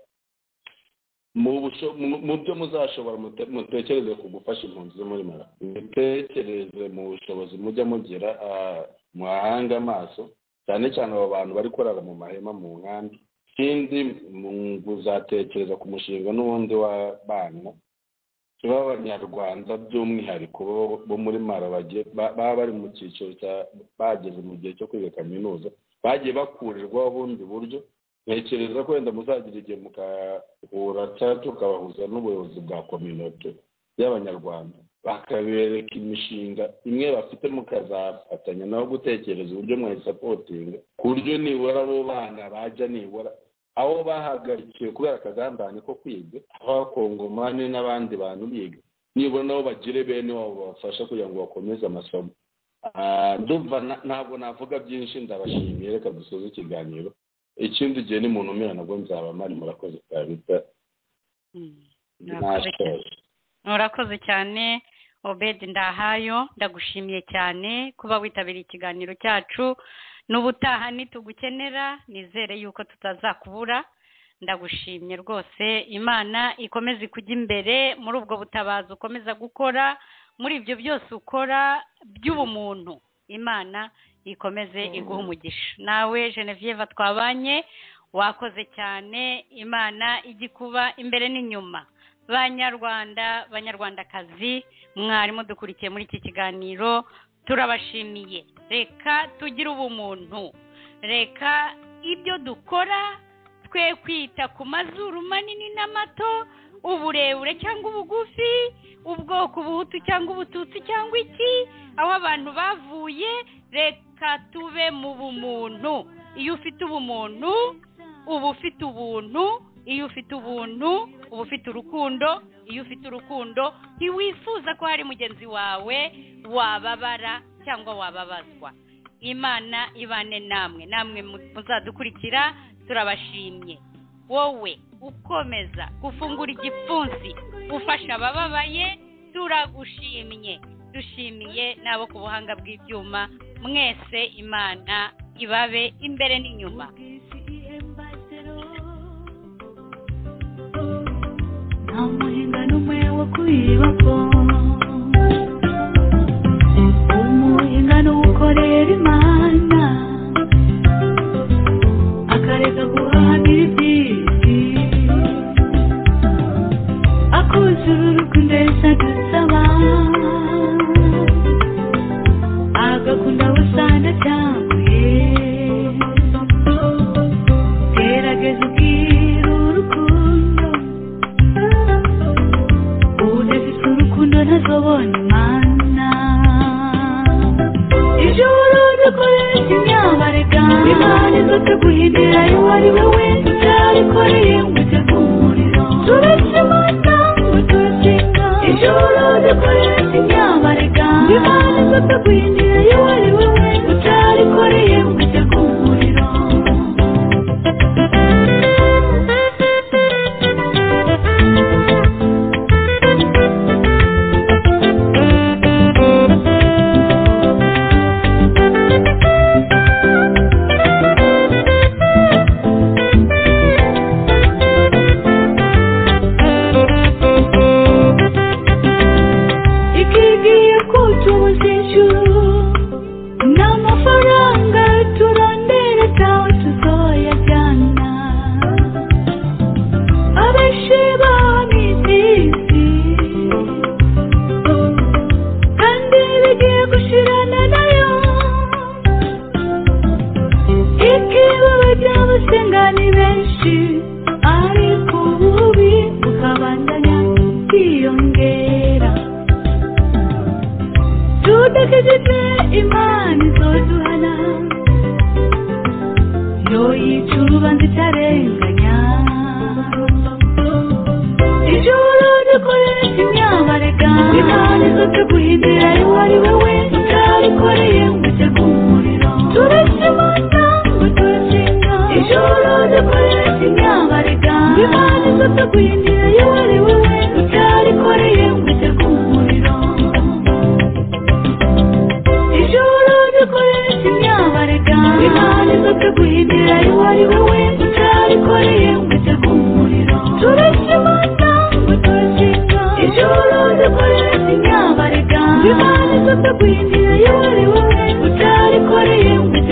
mu busho- mu- mu byo muzashobora mute- mutekereze ku gufasha impunzi zo muri mara mutekereze mu bushobozi mujya mugira ah, muhahange amaso cyane cyane abo bantu bari kurara mu mahema mu nkambi ikindi mu- muzatekereza ku mushinga n'ubundi w'abana b'abanyarwanda by'umwihariko bo- bo muri mara bagiye ba- baba bari mu cyiciro cya bageze mu gihe cyo kwiga kaminuza bagiye bakurirwaho ubundi buryo ntekereza ko wenda muzagira igihe mugahura cyangwa tukabahuza n'ubuyobozi bwa kominote y'abanyarwanda bakabereka imishinga imwe bafite mukazafatanya nabo gutekereza uburyo mwayisapotinga ku buryo nibura abo bana bajya nibura aho bahagarikiwe kubera akagambane ko kwiga abakongomani n'abandi bantu biga nibura nabo bagire bene wabo babafasha kugira ngo bakomeze amasomo Ah, ndumva na- ntabwo navuga byinshi ndabashimiye reka dusoze ikiganiro ikindi gihe ni muntu umera nabwo nzaba mari murakoze kabita Mm. Murakoze cyane. nashoje murakoze cyane obedi ndahayo ndagushimiye cyane kuba witabiriye ikiganiro cyacu n'ubutaha nitugukenera nizere yuko tutazakubura ndagushimye rwose imana ikomeze ikujya imbere muri ubwo butabazi ukomeza gukora muri ibyo byose ukora by'ubumuntu imana ikomeze iguha umugisha nawe genevieve twabanye wakoze cyane imana ijya ikuba imbere n'inyuma banyarwanda banyarwandakazi mwari mudukurikiye muri iki kiganiro turabashimiye reka tugire ubumuntu reka ibyo dukora twe kwita ku mazuru manini n'amato uburebure cyangwa ubugufi ubwoko ubuhutu cyangwa ubututsi cyangwa iki aho abantu bavuye reka tube mu bumuntu iyo ufite ubumuntu uba ufite ubuntu iyo ufite ubuntu uba ufite urukundo iyo ufite urukundo ntiwifuza ko hari mugenzi wawe wababara cyangwa wababazwa imana ibane namwe namwe mu- muzadukurikira turabashimye wowe ukomeza gufungura igipfunsi ufasha abababaye turagushimye dushimiye n'abo ku buhanga bw'ibyuma mwese imana ibabe imbere n'inyuma nta muhinga n'umwe wo kuyibako umuhinga n'uwukorera imana akareka guhagira iby'isi akuzura urukundo yahise adusaba agakunda abasanga cyanguye gerageza ubwira urukundo udafite urukundo ntazobona imana ibyo waruzi ukoresha imyabarega imana izote guhindura uwo ari we wese utabikoreye ngo ujye ku muriro turetse amata ngo turasenga ibyo waruzi ukoresha imyabarega imana izote guhindura uwo ari we wese utabikoreye ngo ujye ku muriro ikigiye kutubuza ijuru n'amafaranga turondera tawe tuzoyajyana abenshi bamizisi kandi bigiye gushirana nayo ikibazo by'abasenga ni benshi ariko ububi bukabandanya kwiyongera dutegetse imana izoduhana yo yica urubanza itarenganya ijoro dukoresha imyabarega imana izotuguhindura uwo ari we wese utarikoreye ngo ujye ku muriro turashima cyangwa turashinga ijoro dukoresha imyabarega imana izotuguhindura uwo ari we wese utarikoreye ngo ujye ku muriro ijoro dukoresha imyabarega imana izotuguhindura uwo ari we wese utarikoreye ngo ujye ku muriro turashima cyangwa turashinga ijoro dukoresha imyabarega imana izotuguhindura uwo ari we wese utarikoreye ngo ujye